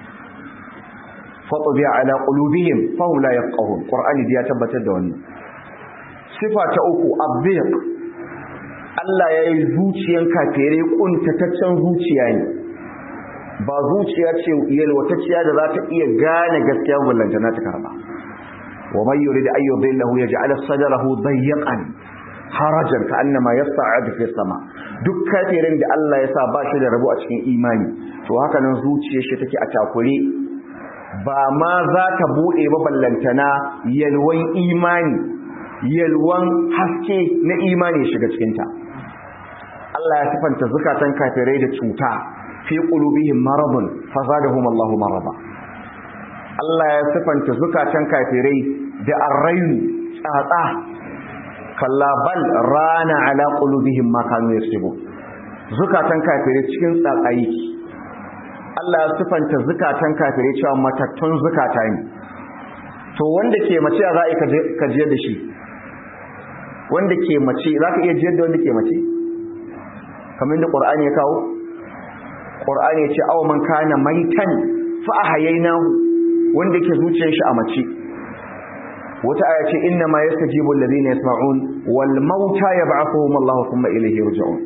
fatabi ala qulubihim fa hum la yafqahun qur'ani ya tabbatar da wannan sifa ta uku abdiq Allah ya yi zuciyan kafirai kuntataccen zuciya ne ba zuciya ce yalwatacciya da za ta iya gane gaskiya ballantana ta karba ومن يريد أن يضله يجعل صدره ضيقا harajan ka annama yas'adu fi sama duk kafirin da Allah ya sa ba shi da rabo a cikin imani to haka nan zuciyar shi take a takure ba ma za ta bude ba ballantana yalwan imani yalwan haske na imani shiga cikin ta Allah ya sifanta zukatan kafirai da cuta fi qulubihim maradun fazadahum Allahu marada Allah ya sifanta zukatan kafirai da arrayu tsatsa kalla bal rana ala qulubihim ma kanu yaksubu zukatan kafirai cikin tsatsayi Allah ya sifanta zukatan kafirai cewa matattun zukata ne to wanda ke mace za a ka je da shi wanda ke mace za ka iya jiyar da wanda ke mace kamar da ƙur'ani ya kawo ƙur'ani ya ce awa man kana maitan fa ahyaynahu wanda ke zuciyar shi a mace wata aya ce inna ma yastajibu alladhina yasma'un wal mauta yab'athuhum Allahu thumma ilayhi yurja'un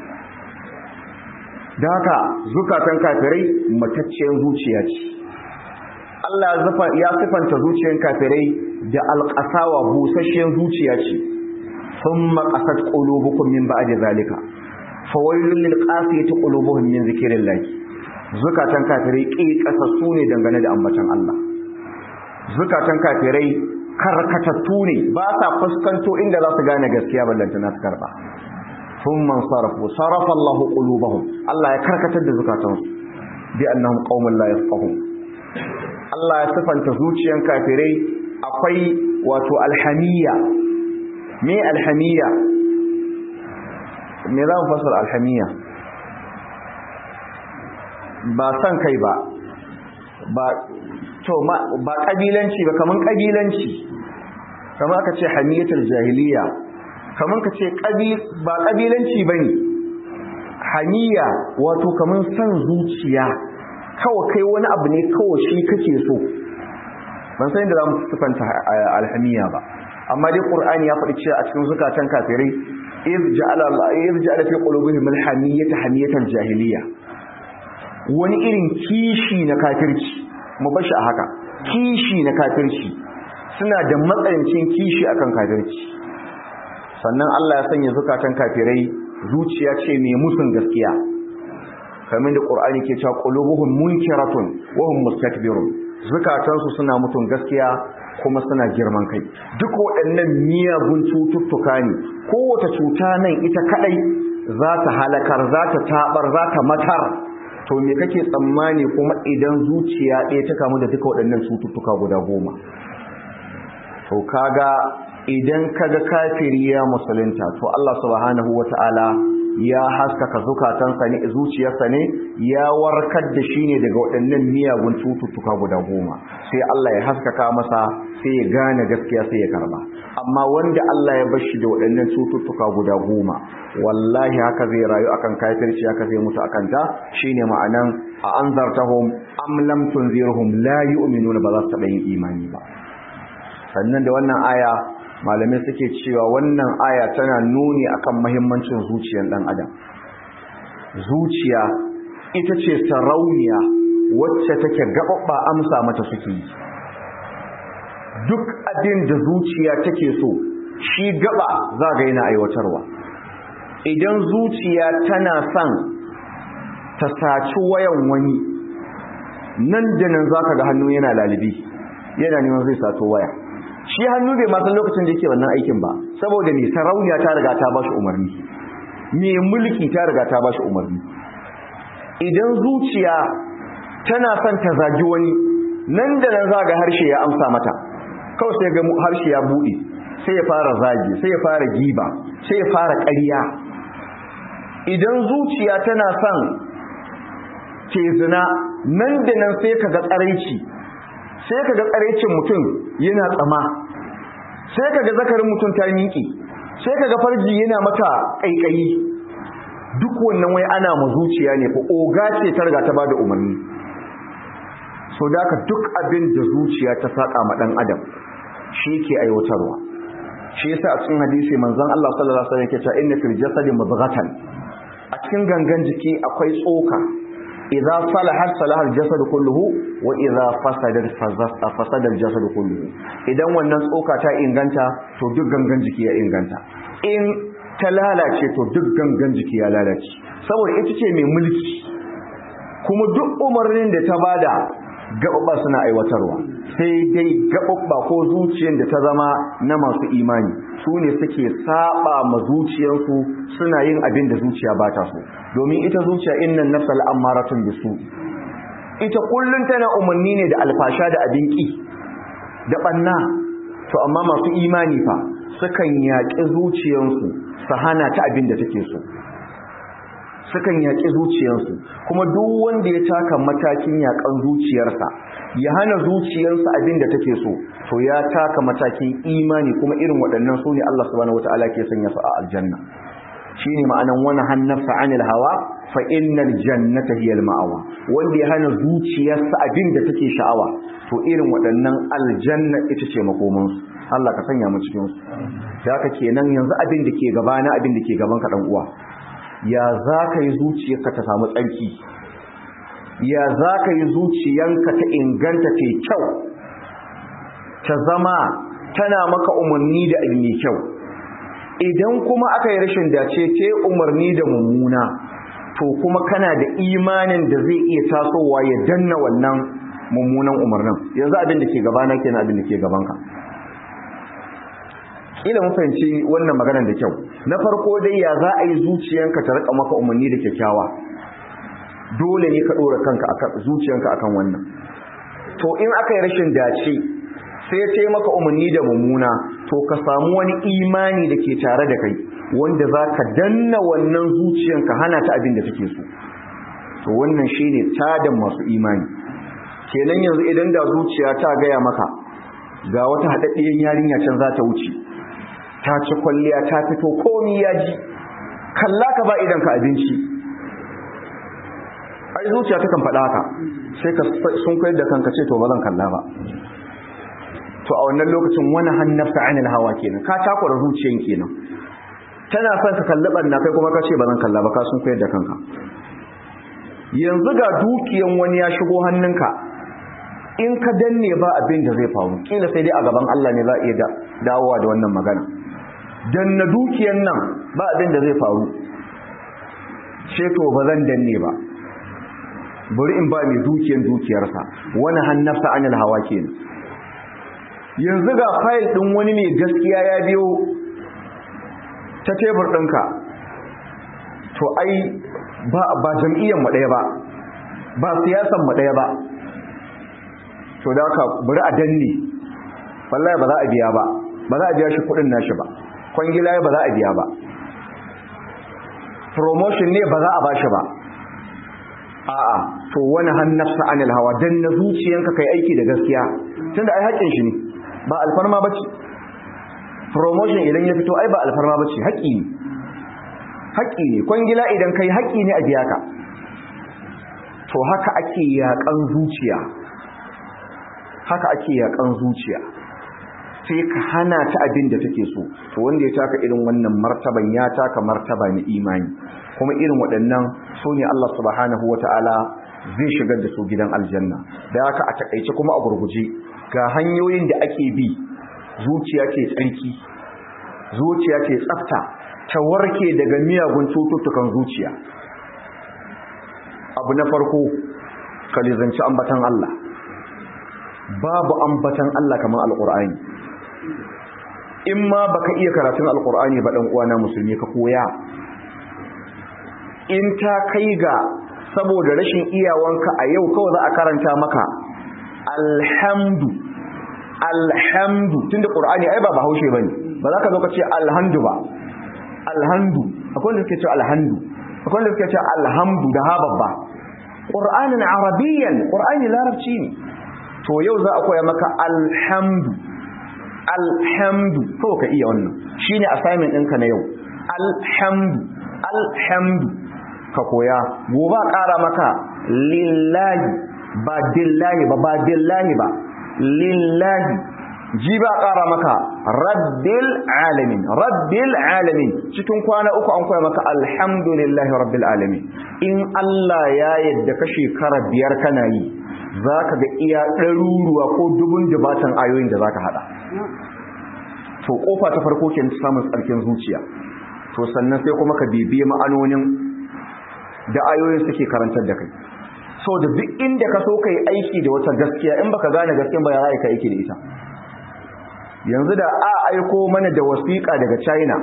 da haka zukatan kafirai matacciyar zuciya ce Allah ya sifanta zuciyar kafirai da alqasawa busasshiyar zuciya ce thumma qasat qulubukum min ba'di zalika fawailul lil qasiyati qulubuhum min zikrillah zukatan kafirai ƙiƙasassu ne dangane da ambatan Allah zukatan kafirai karkatattu ne ba sa fuskanto inda za su gane gaskiya ballanta na su karba sun man sarrafu sarrafa Allah qulubahum Allah ya karkatar da zukatansu bi annahum qaumun la yafqahun Allah ya sifanta zuciyan kafirai akwai wato alhamiyya me alhamiyya me za mu fasara alhamiyya ba san kai ba ba to ma ba kabilanci ba kaman kabilanci kamar aka ce hamiyatul jahiliya kaman ka ce ba kabilanci bane hamiya wato kaman san zuciya kawai kai wani abu ne kawai shi kake so ban san da zamu sifanta alhamiya ba amma dai qur'ani ya faɗi cewa a cikin zukatan kafirai iz ja'ala iz ja'ala fi qulubihim alhamiyata hamiyatal jahiliya wani irin kishi na kafirci mu bashi a haka kishi na kafirci suna da matsayancin kishi akan kafirci sannan Allah ya sanya zukatan kafirai zuciya ce mai musun gaskiya kamar da Qur'ani ke cewa qulubuhum munkiratun wa hum mustakbirun zukatansu suna mutun gaskiya kuma suna girman kai duk waɗannan miyagun cututtuka ne kowace cuta nan ita kadai za ta halakar za ta tabar za ta matar to me kake tsammani kuma idan zuciya ɗaya ta kamu da duka waɗannan cututtuka guda goma to kaga idan kaga kafiri ya musulunta to Allah subhanahu wata'ala ya haskaka zukatansa ne zuciyarsa ne ya warkar da shi ne daga waɗannan miyagun cututtuka guda goma sai Allah ya haskaka masa sai ya gane gaskiya sai ya karba amma wanda Allah ya bashi da waɗannan cututtuka guda goma wallahi haka zai rayu akan kafirci haka zai mutu akan ta shine ma'anan a anzartahum am lam tunzirhum la yu'minuna ba za su taɓa yin imani ba sannan da wannan aya malamai suke cewa wannan aya tana nuni akan mahimmancin zuciyar dan adam zuciya ita ce sarauniya wacce take gababba amsa mata suke yi duk abin da zuciya take so shi gaba za ga yana aiwatarwa idan zuciya tana son ta saci wayan wani nan da nan za ka ga hannu yana lalibi yana neman zai sato waya shi hannu bai masan lokacin da yake wannan aikin ba saboda mai sarauniya ta riga ta ba shi umarni mai mulki ta riga ta ba shi umarni idan zuciya tana son ta zagi wani nan da nan za ga harshe ya amsa mata kawai sai ga harshe ya buɗe sai ya fara zagi sai ya fara giba sai ya fara ƙarya idan zuciya tana son ke zina nan da nan sai ka ga tsaraici sai ka ga tsaraicin mutum yana tsama sai ka ga zakarin mutum ta miƙe sai ka ga farji yana mata ƙaiƙayi duk wannan wai ana ma zuciya ne fa oga ce ta riga ta ba da umarni so da ka duk abin da zuciya ta saƙa ma ɗan adam shi ke aiwatarwa shi yasa a cikin hadisi manzon Allah sallallahu alaihi wasallam yake cewa inna fil jasadi mudghatan a cikin gangan jiki akwai tsoka idza salahat salaha al-jasad kulluhu wa idza fasadat fasada al-jasad kulluhu idan wannan tsoka ta inganta to duk gangan jiki ya inganta in ta lalace to duk gangan jiki ya lalace saboda ita ce mai mulki kuma duk umarnin da ta bada gaɓaɓɓa suna aiwatarwa sai dai gaɓaɓɓa ko zuciyar da ta zama na masu imani su ne suke saba ma zuciyarsu suna yin abin da zuciya ba ta so domin ita zuciya innan nafsal ammaratun bisu ita kullum tana umarni ne da alfasha da abin ki da ɓanna to amma masu imani fa sukan yaƙi zuciyarsu su hana ta abin da take so sukan yaƙi zuciyarsu kuma duk wanda ya taka matakin yaƙan zuciyarsa ya hana zuciyarsa abin da take so to ya taka matakin imani kuma irin waɗannan su ne Allah subhanahu wataala ke sanya su a aljanna shine ma'anan wani hannafsa anil hawa fa innal jannata hiyal ma'awa wanda ya hana zuciyarsa abin da take sha'awa to irin waɗannan aljanna ita ce makomansu Allah ka sanya mu cikin su da haka kenan yanzu abin da ke gabana abin da ke gaban ka dan uwa ya za ka yi zuciyarka ta samu tsarki ya za ka yi zuciyanka ta inganta ta kyau ta zama tana maka umarni da abu mai kyau idan kuma aka yi rashin dace ta umarni da mummuna to kuma kana da imanin da zai iya tasowa ya danna wannan mummunan umarnin yanzu abin da ke gabana kenan abin da ke gabanka kila mun fahimci wannan maganar da kyau na farko dai ya za a yi zuciyanka ta rika maka umarni da kyakkyawa dole ne ka dora kanka akan zuciyanka akan wannan to in aka yi rashin dace sai ya ce maka umarni da mummuna to ka samu wani imani da ke tare da kai wanda za ka danna wannan zuciyanka hana ta abin da take so to wannan shine tadan masu imani kenan yanzu idan da zuciya ta gaya maka ga wata haɗaɗɗiyar yarinya can za ta wuce ta ci kwalliya ta fito komi ya ji kalla ka ba idan ka abinci ai zuciya ta kan faɗa haka sai ka sun koyar da kanka ce to ba zan kalla ba to a wannan lokacin wani hannafta anil hawa kenan ka takura zuciyan kenan tana son ka kalli ɓanna kai kuma ka ce ba zan kalla ba ka sun koyar da kanka yanzu ga dukiyan wani ya shigo hannunka in ka danne ba abin da zai faru kila sai dai a gaban Allah ne za a iya dawowa da wannan magana danna dukiyan nan ba abin da zai faru ce to ba zan danne ba bari in ba mai dukiyan dukiyarsa wani hannafsa anil hawa kenan yanzu ga fayil ɗin wani mai gaskiya ya biyo ta tebur ɗinka to ai ba ba jam'iyyar mu ɗaya ba ba siyasan mu ɗaya ba to da ka bari a danne wallahi ba za a biya ba ba za a biya shi kuɗin nashi ba kwangila ba za a biya ba promotion ne ba za a bashi ba a'a to wani hannafsa anil hawa dan na zuciyanka kai aiki da gaskiya tunda ai haƙin shi ne ba alfarma bace promotion idan ya fito ai ba alfarma bace haƙi ne haƙi ne kwangila idan kai haƙi ne a biya ka to haka ake yaƙan zuciya haka ake yaƙan zuciya sai ka hana ta abin da take so to wanda ya taka irin wannan martaban ya taka martaba na imani kuma irin waɗannan so ne Allah subhanahu wata'ala zai shigar da su gidan aljanna da haka a takaice kuma a gurguje ga hanyoyin da ake bi zuciya ce tsarki zuciya ce tsafta ta warke daga miyagun cututtukan zuciya abu na farko ka lizanci ambatan Allah babu ambatan Allah kamar alƙur'ani in ma baka iya karatun alƙur'ani ba ɗan uwana musulmi ka koya in ta kai ga saboda rashin iyawanka a yau kawai za a karanta maka alhamdu alhamdu tunda ƙur'ani ai ba bahaushe bane ba za ka zo ka ce alhamdu ba alhamdu akwai wanda suke ce alhamdu akwai wanda suke ce alhamdu da ha babba ƙur'anin arabiyyan ƙur'ani larabci ne to yau za a koya maka alhamdu alhamdu kawai ka iya wannan shine assignment ɗinka na yau alhamdu alhamdu ka koya gobe ƙara maka lillahi ba dillahi ba ba dillahi ba lillahi ji ba ƙara maka rabbil alamin rabbil alamin cikin kwana uku an koya maka alhamdulillahi rabbil alamin in Allah ya yadda ka shekara biyar kana yi za ka ga iya ɗaruruwa ko dubun dubatan ayoyin da za ka haɗa to ƙofa ta farko ke samun tsarkin zuciya to sannan sai kuma ka bibiye ma'anonin da ayoyin suke karantar da kai so da duk inda ka so ka yi aiki da wata gaskiya in baka gane gaskiya ba ya za ka aiki da ita yanzu da a aiko mana da wasiƙa daga china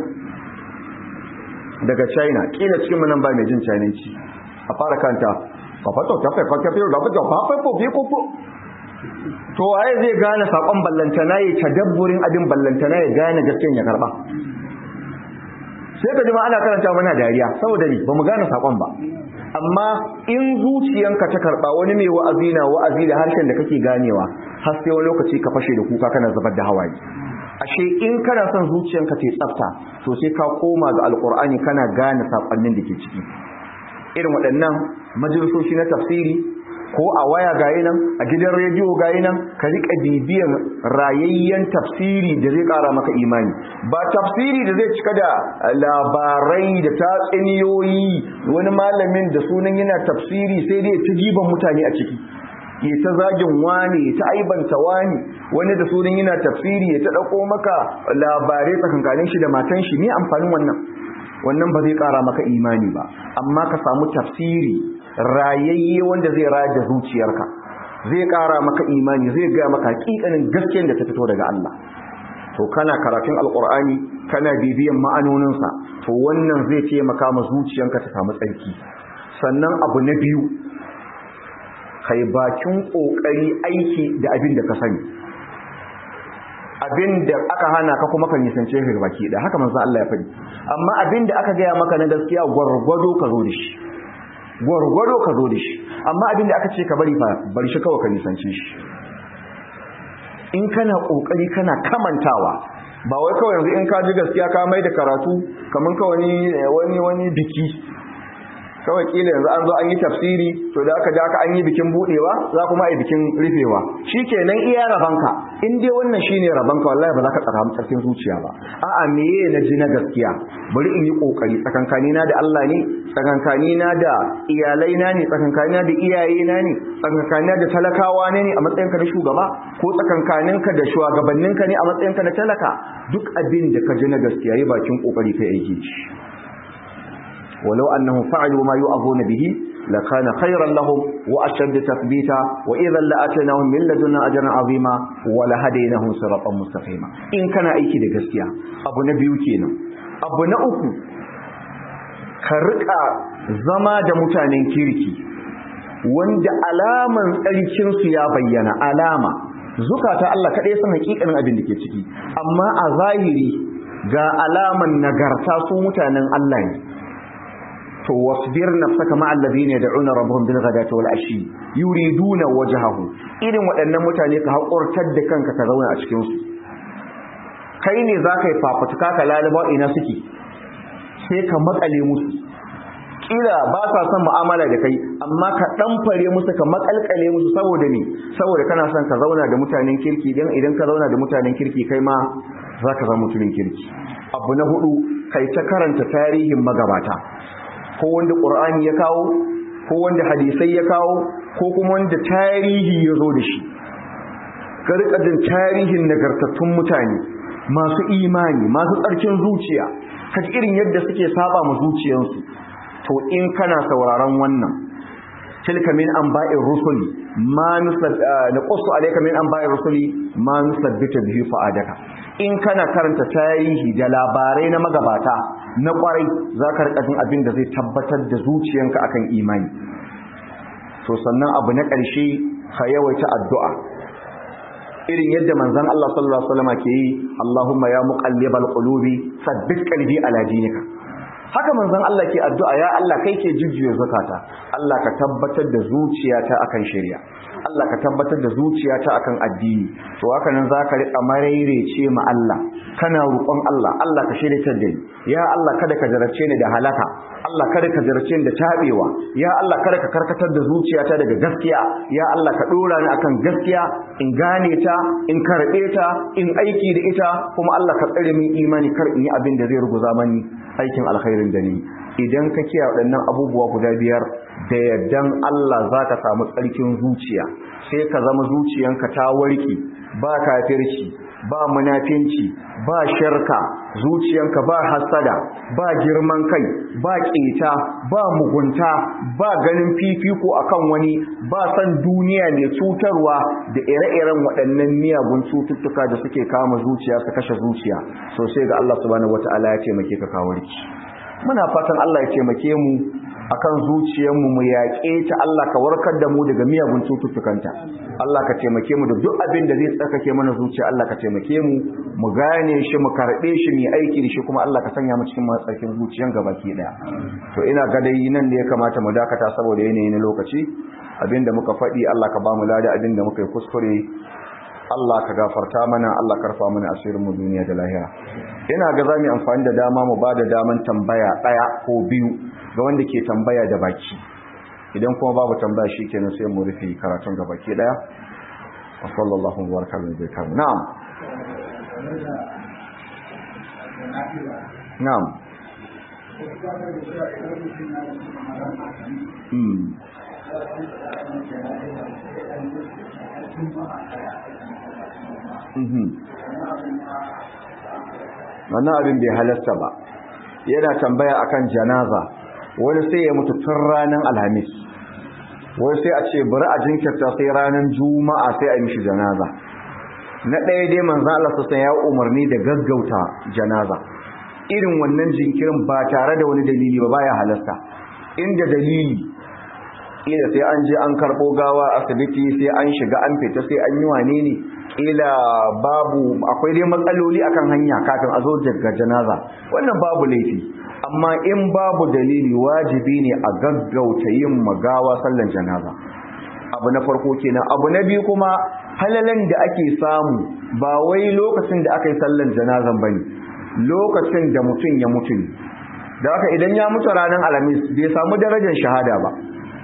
daga china ƙila cikin mu nan ba mai jin chinanci a fara kanta kafato ta fa fa da fa fa fa fa ko to waye zai gane sakon ballantana ya tadabburin abin ballantana ya gane gaskiyan ya karba sai ka ji ma ana karanta mana dariya saboda ni bamu gane sakon ba amma in zuciyanka ta karba wani mai wa'azi na wa'azi da harshen da kake ganewa har sai wani lokaci ka fashe da kuka kana zubar da hawaye ashe in kana son zuciyanka ta tsafta to sai ka koma ga alqur'ani kana gane sakonnin da ke ciki irin waɗannan majalisoshi na tafsiri ko a waya gayi nan a gidan rediyo gayi nan ka riƙa bibiyan rayayyen tafsiri da zai ƙara maka imani ba tafsiri da zai cika da labarai da tatsuniyoyi wani malamin da sunan yana tafsiri sai dai ta jiban mutane a ciki ya ta zagin wani ya ta aibanta wani wani da sunan yana tafsiri ya ta ɗauko maka labarai tsakankanin shi da matan shi ne amfanin wannan wannan ba zai ƙara maka imani ba amma ka samu tafsiri rayayye wanda zai raya da zuciyarka zai ƙara maka imani zai gaya maka hakikanin gaskiyar da ta fito daga Allah to kana karatun alƙur'ani kana bibiyan ma'anoninsa to wannan zai taimaka ma zuciyanka ta samu tsarki sannan abu na biyu kai bakin ƙoƙari aiki da abin da ka sani abin da aka hana ka kuma ka nisance shi baki da haka manzo Allah ya faɗi amma abin da aka gaya maka na gaskiya gwargwado ka zo da shi gwargwado ka zo da shi amma abin da aka ce ka bari fa bari shi kawai ka nisance shi in kana kokari kana kamantawa ba wai kawai yanzu in ka ji gaskiya ka mai da karatu kaman ka wani wani wani biki kawai kila yanzu an zo an yi tafsiri to da aka da aka an yi bikin budewa za kuma yi bikin rufewa shikenan iya rabanka in dai wannan shine rabanka wallahi ba za ka tsara tsarkin zuciya ba a'a meye na ji na gaskiya bari in yi kokari tsakankani na da Allah ne tsakankani na da iyalai na ne tsakankani na da iyaye na ne tsakankani na da talakawa ne ne a matsayin ka na shugaba ko tsakankanin ka da shugabannin ka ne a matsayin ka na talaka duk abin da ka ji na gaskiya yi bakin kokari kai aiki ولو أنهم فعلوا ما يؤذون به لكان خيرا لهم وأشد تثبيتا وإذا لأتناهم من لدنا أجرا عظيما ولهديناهم صراطا مستقيما إن كان أيكي da gaskiya abu na biyu kenan abu na uku ka rika zama da mutanen kirki wanda alaman tsarkin su ya bayyana alama zukata Allah kadai san hakikanin abin da ke ciki amma a zahiri ga alaman nagarta su mutanen Allah ne to wasbir nafsaka ma alladhina yad'una rabbahum bil ghadati wal ashi yuriduna wajhahu irin waɗannan mutane ka hakurtar da kanka ka zauna a cikin su kai ne zaka yi fafutuka ka lalaba ina suke sai ka makale musu kila ba sa son mu'amala da kai amma ka dan fare musu ka makalkale musu saboda ne saboda kana son ka zauna da mutanen kirki dan idan ka zauna da mutanen kirki kai ma zaka zama mutumin kirki abu na hudu kai ta karanta tarihin magabata ko wanda ƙur'ani ya kawo ko wanda hadisai ya kawo ko kuma wanda tarihi ya zo da shi ka rika jin tarihin nagartattun mutane masu imani masu tsarkin zuciya kaji irin yadda suke saba mu zuciyarsu to in kana sauraron wannan tilka min anba'ir rusuli ma nusab naqussu alayka min anba'ir rusuli ma nusabbita bihi fa'adaka in kana karanta tarihi da labarai na magabata na kwarai zaka rika jin abin da zai tabbatar da zuciyanka akan imani to sannan abu na ƙarshe ka yawaita addu'a irin yadda manzon Allah sallallahu alaihi wasallam ke yi Allahumma ya muqallibal qulubi sabbit qalbi ala dinika haka manzon Allah ke addu'a ya Allah kai ke jujjuya zakata Allah ka tabbatar da zuciyata akan shari'a Allah ka tabbatar da zuciyata akan addini to haka nan zaka rika maraice ma Allah kana roƙon Allah Allah ka shiryatar da ni ya Allah kada ka jarabce ni da halaka Allah kada ka jarabce ni da tabewa ya Allah kada ka karkatar da zuciyata daga gaskiya ya Allah ka dora ni akan gaskiya in gane ta in karbe ta in aiki da ita kuma Allah ka tsare min imani kar in yi abin da zai ruguza mani aikin alkhairin da ni idan ka kiyaye waɗannan abubuwa guda biyar da yardan Allah za ka samu tsarkin zuciya sai ka zama zuciyanka ta warke ba kafirci ba munafinci ba shirka zuciyanka ba hasada ba girman kai ba ƙeta ba mugunta ba ganin fifiko akan wani ba san duniya mai cutarwa da ire-iren waɗannan miyagun cututtuka da suke kama zuciya su kashe zuciya sosai ga Allah subhanahu wataala ya taimake ka kawarki muna fatan Allah ya taimake mu akan zuciyarmu mu yaƙe ta Allah ka warkar da mu daga miyagun cututtukanta Allah ka taimake mu da duk abin da zai tsarkake mana zuciya Allah ka taimake mu mu gane shi mu karɓe shi mu aiki da shi kuma Allah ka sanya mu cikin matsarkin zuciyan gabaki daya to ina ga dai nan da ya kamata mu dakata saboda yanayi na lokaci abinda muka faɗi Allah ka ba mu lada abinda muka yi kuskure Allah ka gafarta mana Allah karfa mana asirin mu duniya da lahira ina ga zamu amfani da dama mu bada daman tambaya daya ko biyu ga wanda ke tambaya da baki idan kuma babu tambaya shikenan sai mu rufe karatun ga baki daya wa sallallahu wa baraka ala nabiyyina na'am na'am hmm wannan abin bai halasta ba yana tambaya akan janaza wani sai ya mutu tun ranar alhamis wani sai a ce bari a jinkirta sai ranar juma'a sai a yi mishi janaza na ɗaya dai manzan Allah sassan ya umarni da gaggauta janaza irin wannan jinkirin ba tare da wani dalili ba baya halasta inda dalili kila sai an je an karɓo gawa asibiti sai an shiga an fita sai an yi wane ne kila babu akwai dai matsaloli akan hanya kafin a zo daga janaza wannan babu laifi amma in babu dalili wajibi ne a gaggauta yin magawa sallan janaza abu na farko kenan abu na biyu kuma halalan da ake samu ba wai lokacin da aka yi sallan janazan bane lokacin da mutum ya mutu ne da haka idan ya mutu ranar alhamis bai samu darajar shahada ba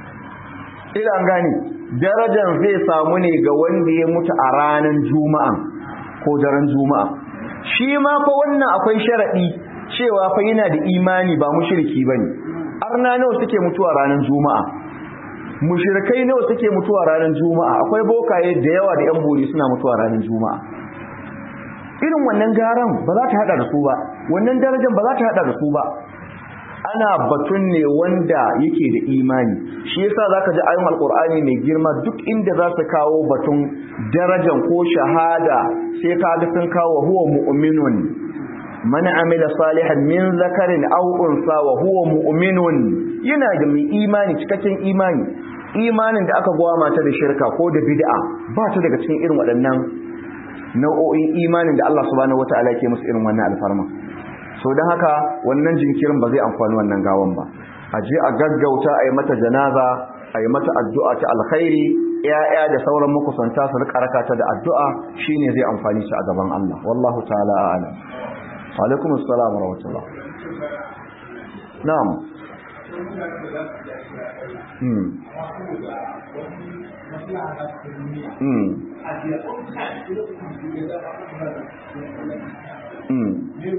ila an gane darajar zai samu ne ga wanda ya mutu a ranar juma'a ko daren juma'a shi ma fa wannan akwai sharadi cewa fa yana da imani ba mushriki bane arna nawa suke mutuwa ranar juma'a mushrikai nawa suke mutuwa ranar juma'a akwai bokaye da yawa da yan bori suna mutuwa ranar juma'a irin wannan garan ba za ta hada da su ba wannan darajar ba za ta hada da su ba ana batun ne wanda yake da imani shi yasa zaka ji ayoyin alqur'ani mai girma duk inda za su kawo batun darajar ko shahada sai ka ga sun kawo huwa mu'minun man amila salihan min zakarin aw unsa wa huwa mu'minun yana da mai imani cikakken imani imanin da aka gwama ta da shirka ko da bid'a ba ta daga cikin irin waɗannan nau'o'in imanin da Allah subhanahu wataala ke musu irin wannan alfarma so don haka wannan jinkirin ba zai amfani wannan gawan ba a je a gaggauta a yi mata janaza a yi mata addu'a ta alkhairi ya'ya da sauran makusanta su rika raka ta da addu'a shine zai amfani shi a gaban Allah wallahu ta'ala a'lam wa alaikum assalam wa rahmatullah na'am hmm hmm hmm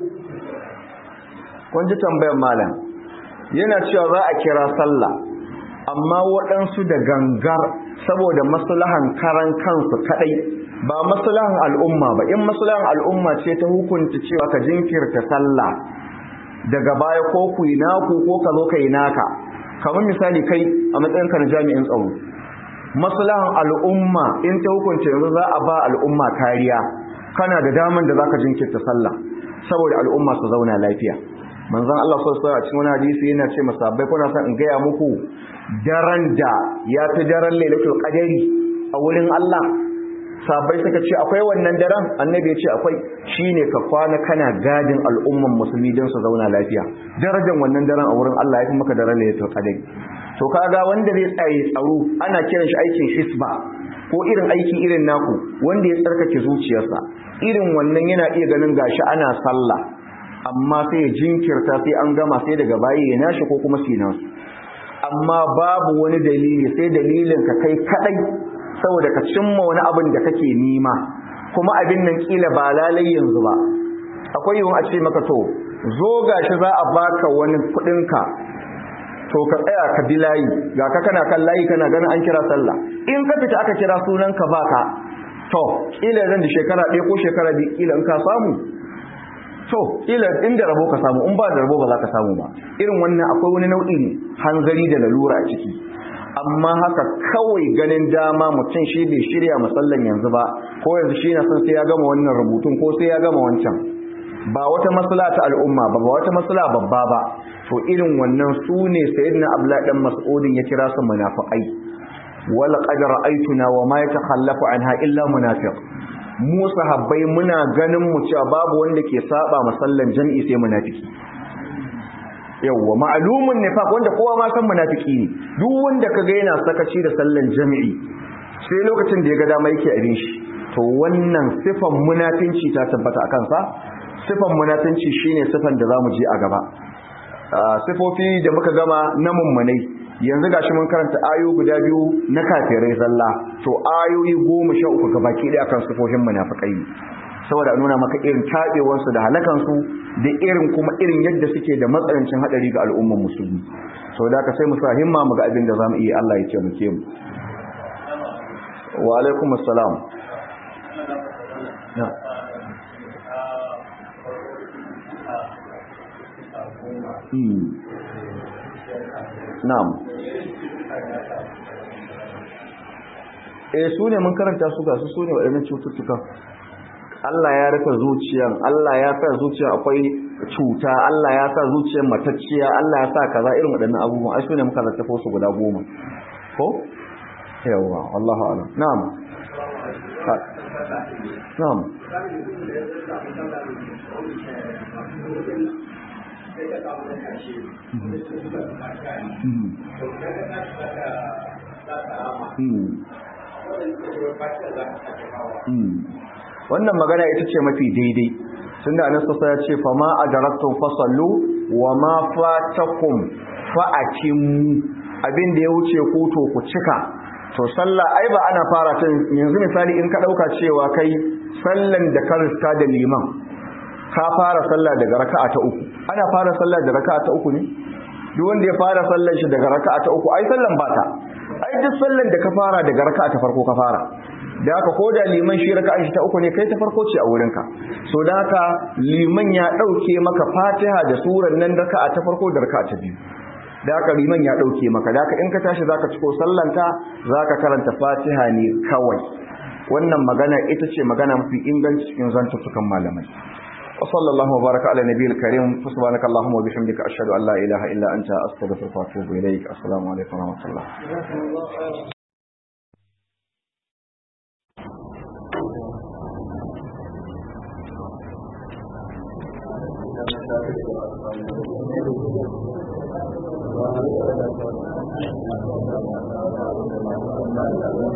kun ji tambayar malam yana cewa za a kira sallah amma waɗansu da gangar saboda maslahan karan kansu kadai ba maslahan al'umma ba in maslahan al'umma ce ta hukunta cewa ka jinkirta sallah daga baya ko ku yi naku ko ka zo ka yi naka kamar misali kai a matsayinka na jami'in tsaro maslahan al'umma in ta hukunce yanzu za a ba al'umma kariya kana da daman da zaka jinkirta sallah saboda al'umma su zauna lafiya manzon Allah sallallahu alaihi cikin wani hadisi yana ce masabbai kuna son in gaya muku daren da ya fi daren lailatul qadari a wurin Allah sabai suka ce akwai wannan daren annabi ya ce akwai shine ka kwana kana gadin al'umman musulmi don su zauna lafiya darajar wannan daren a wurin Allah ya fi maka daren lailatul qadari to kaga wanda zai tsaye tsaro ana kiran shi aikin hisba ko irin aiki irin naku wanda ya tsarkake zuciyarsa irin wannan yana iya ganin gashi ana sallah amma sai ya jinkirta sai an gama sai daga bayi ya nashi ko kuma sai nasu amma babu wani dalili sai dalilin ka kai kadai saboda ka cimma wani abin da kake nima kuma abin nan kila ba lalai yanzu ba akwai yiwuwa a ce maka to zo gashi za a baka wani kudin ka to ka tsaya ka bi layi ga ka kana kan layi kana ganin an kira sallah in ka fita aka kira sunan ka baka to kila zan da shekara ɗaya ko shekara biyu kila in ka samu to kila inda rabo ka samu in ba da rabo ba za ka samu ba irin wannan akwai wani nau'in hanzari da lalura a ciki amma haka kawai ganin dama mutum shi bai shirya musallan yanzu ba ko yanzu shi na son sai ya gama wannan rubutun ko sai ya gama wancan ba wata masala ta al'umma ba ba wata masala babba ba to irin wannan su ne sayyidina abdullahi dan mas'udin ya kira su munafiqai wal qad ra'aytuna wa ma yatakhallafu anha illa munafiq mu sahabbai muna ganin mu cewa babu wanda ke saba masallan jami'i sai munafiki yawwa ma'lumun nifaq wanda kowa ma san munafiki ne duk wanda kaga yana sakaci da sallan jami'i sai lokacin da ya ga dama yake abin shi to wannan sifan munafinci ta tabbata akan sa sifan munafinci shine sifan da zamu je a gaba sifofi da muka gama na mummunai yanzu gashi mun karanta ayo guda biyu na kafirai zalla to ayoyi goma sha uku ga baki ɗaya akan sifofin munafikai saboda nuna maka irin taɓewarsu da halakansu da irin kuma irin yadda suke da matsanancin haɗari ga al'ummar musulmi saboda haka sai mu sa himma mu ga abin da zamu iya Allah ya ce mu ke mu wa alaikum assalam Na'am. Eh su ne mun karanta su ga su su ne waɗannan cututtuka. Allah ya rufe zuciyan, Allah ya sa zuciya akwai cuta, Allah ya sa zuciyar matacciya, Allah ya sa kaza irin waɗannan abubuwan. Ai su ne muka littafo su guda goma. Ko? Yawwa, Allahu a'lam. Na'am. Na'am. wannan magana ita ce mafi daidai tun da anan sassa ya ce fa ma adaraktun fasallu wa ma fatakum fa'akimu abin da ya wuce ku to ku cika to sallah ai ba ana fara tun yanzu misali in ka dauka cewa kai sallan da ka riska da liman ka fara sallah daga raka'a ta uku ana fara sallah da raka'a ta uku ne duk wanda ya fara sallan shi daga raka'a ta uku ai sallan ba ta ai duk sallan da ka fara daga raka'a ta farko ka fara da haka ko da liman shi raka'a shi ta uku ne kai ta farko ce a wurin ka so da haka liman ya dauke maka Fatiha da suran nan raka'a ta farko da raka'a ta biyu da haka liman ya dauke maka da haka in ka tashi zaka ciko sallanka zaka karanta Fatiha ne kawai wannan magana ita ce magana mafi inganci cikin zantuttukan malamai وصلى الله وبارك على نبي الكريم فسبحانك اللهم وبحمدك أشهد أن لا إله إلا أنت أستغفرك وأتوب إليك السلام عليكم ورحمة الله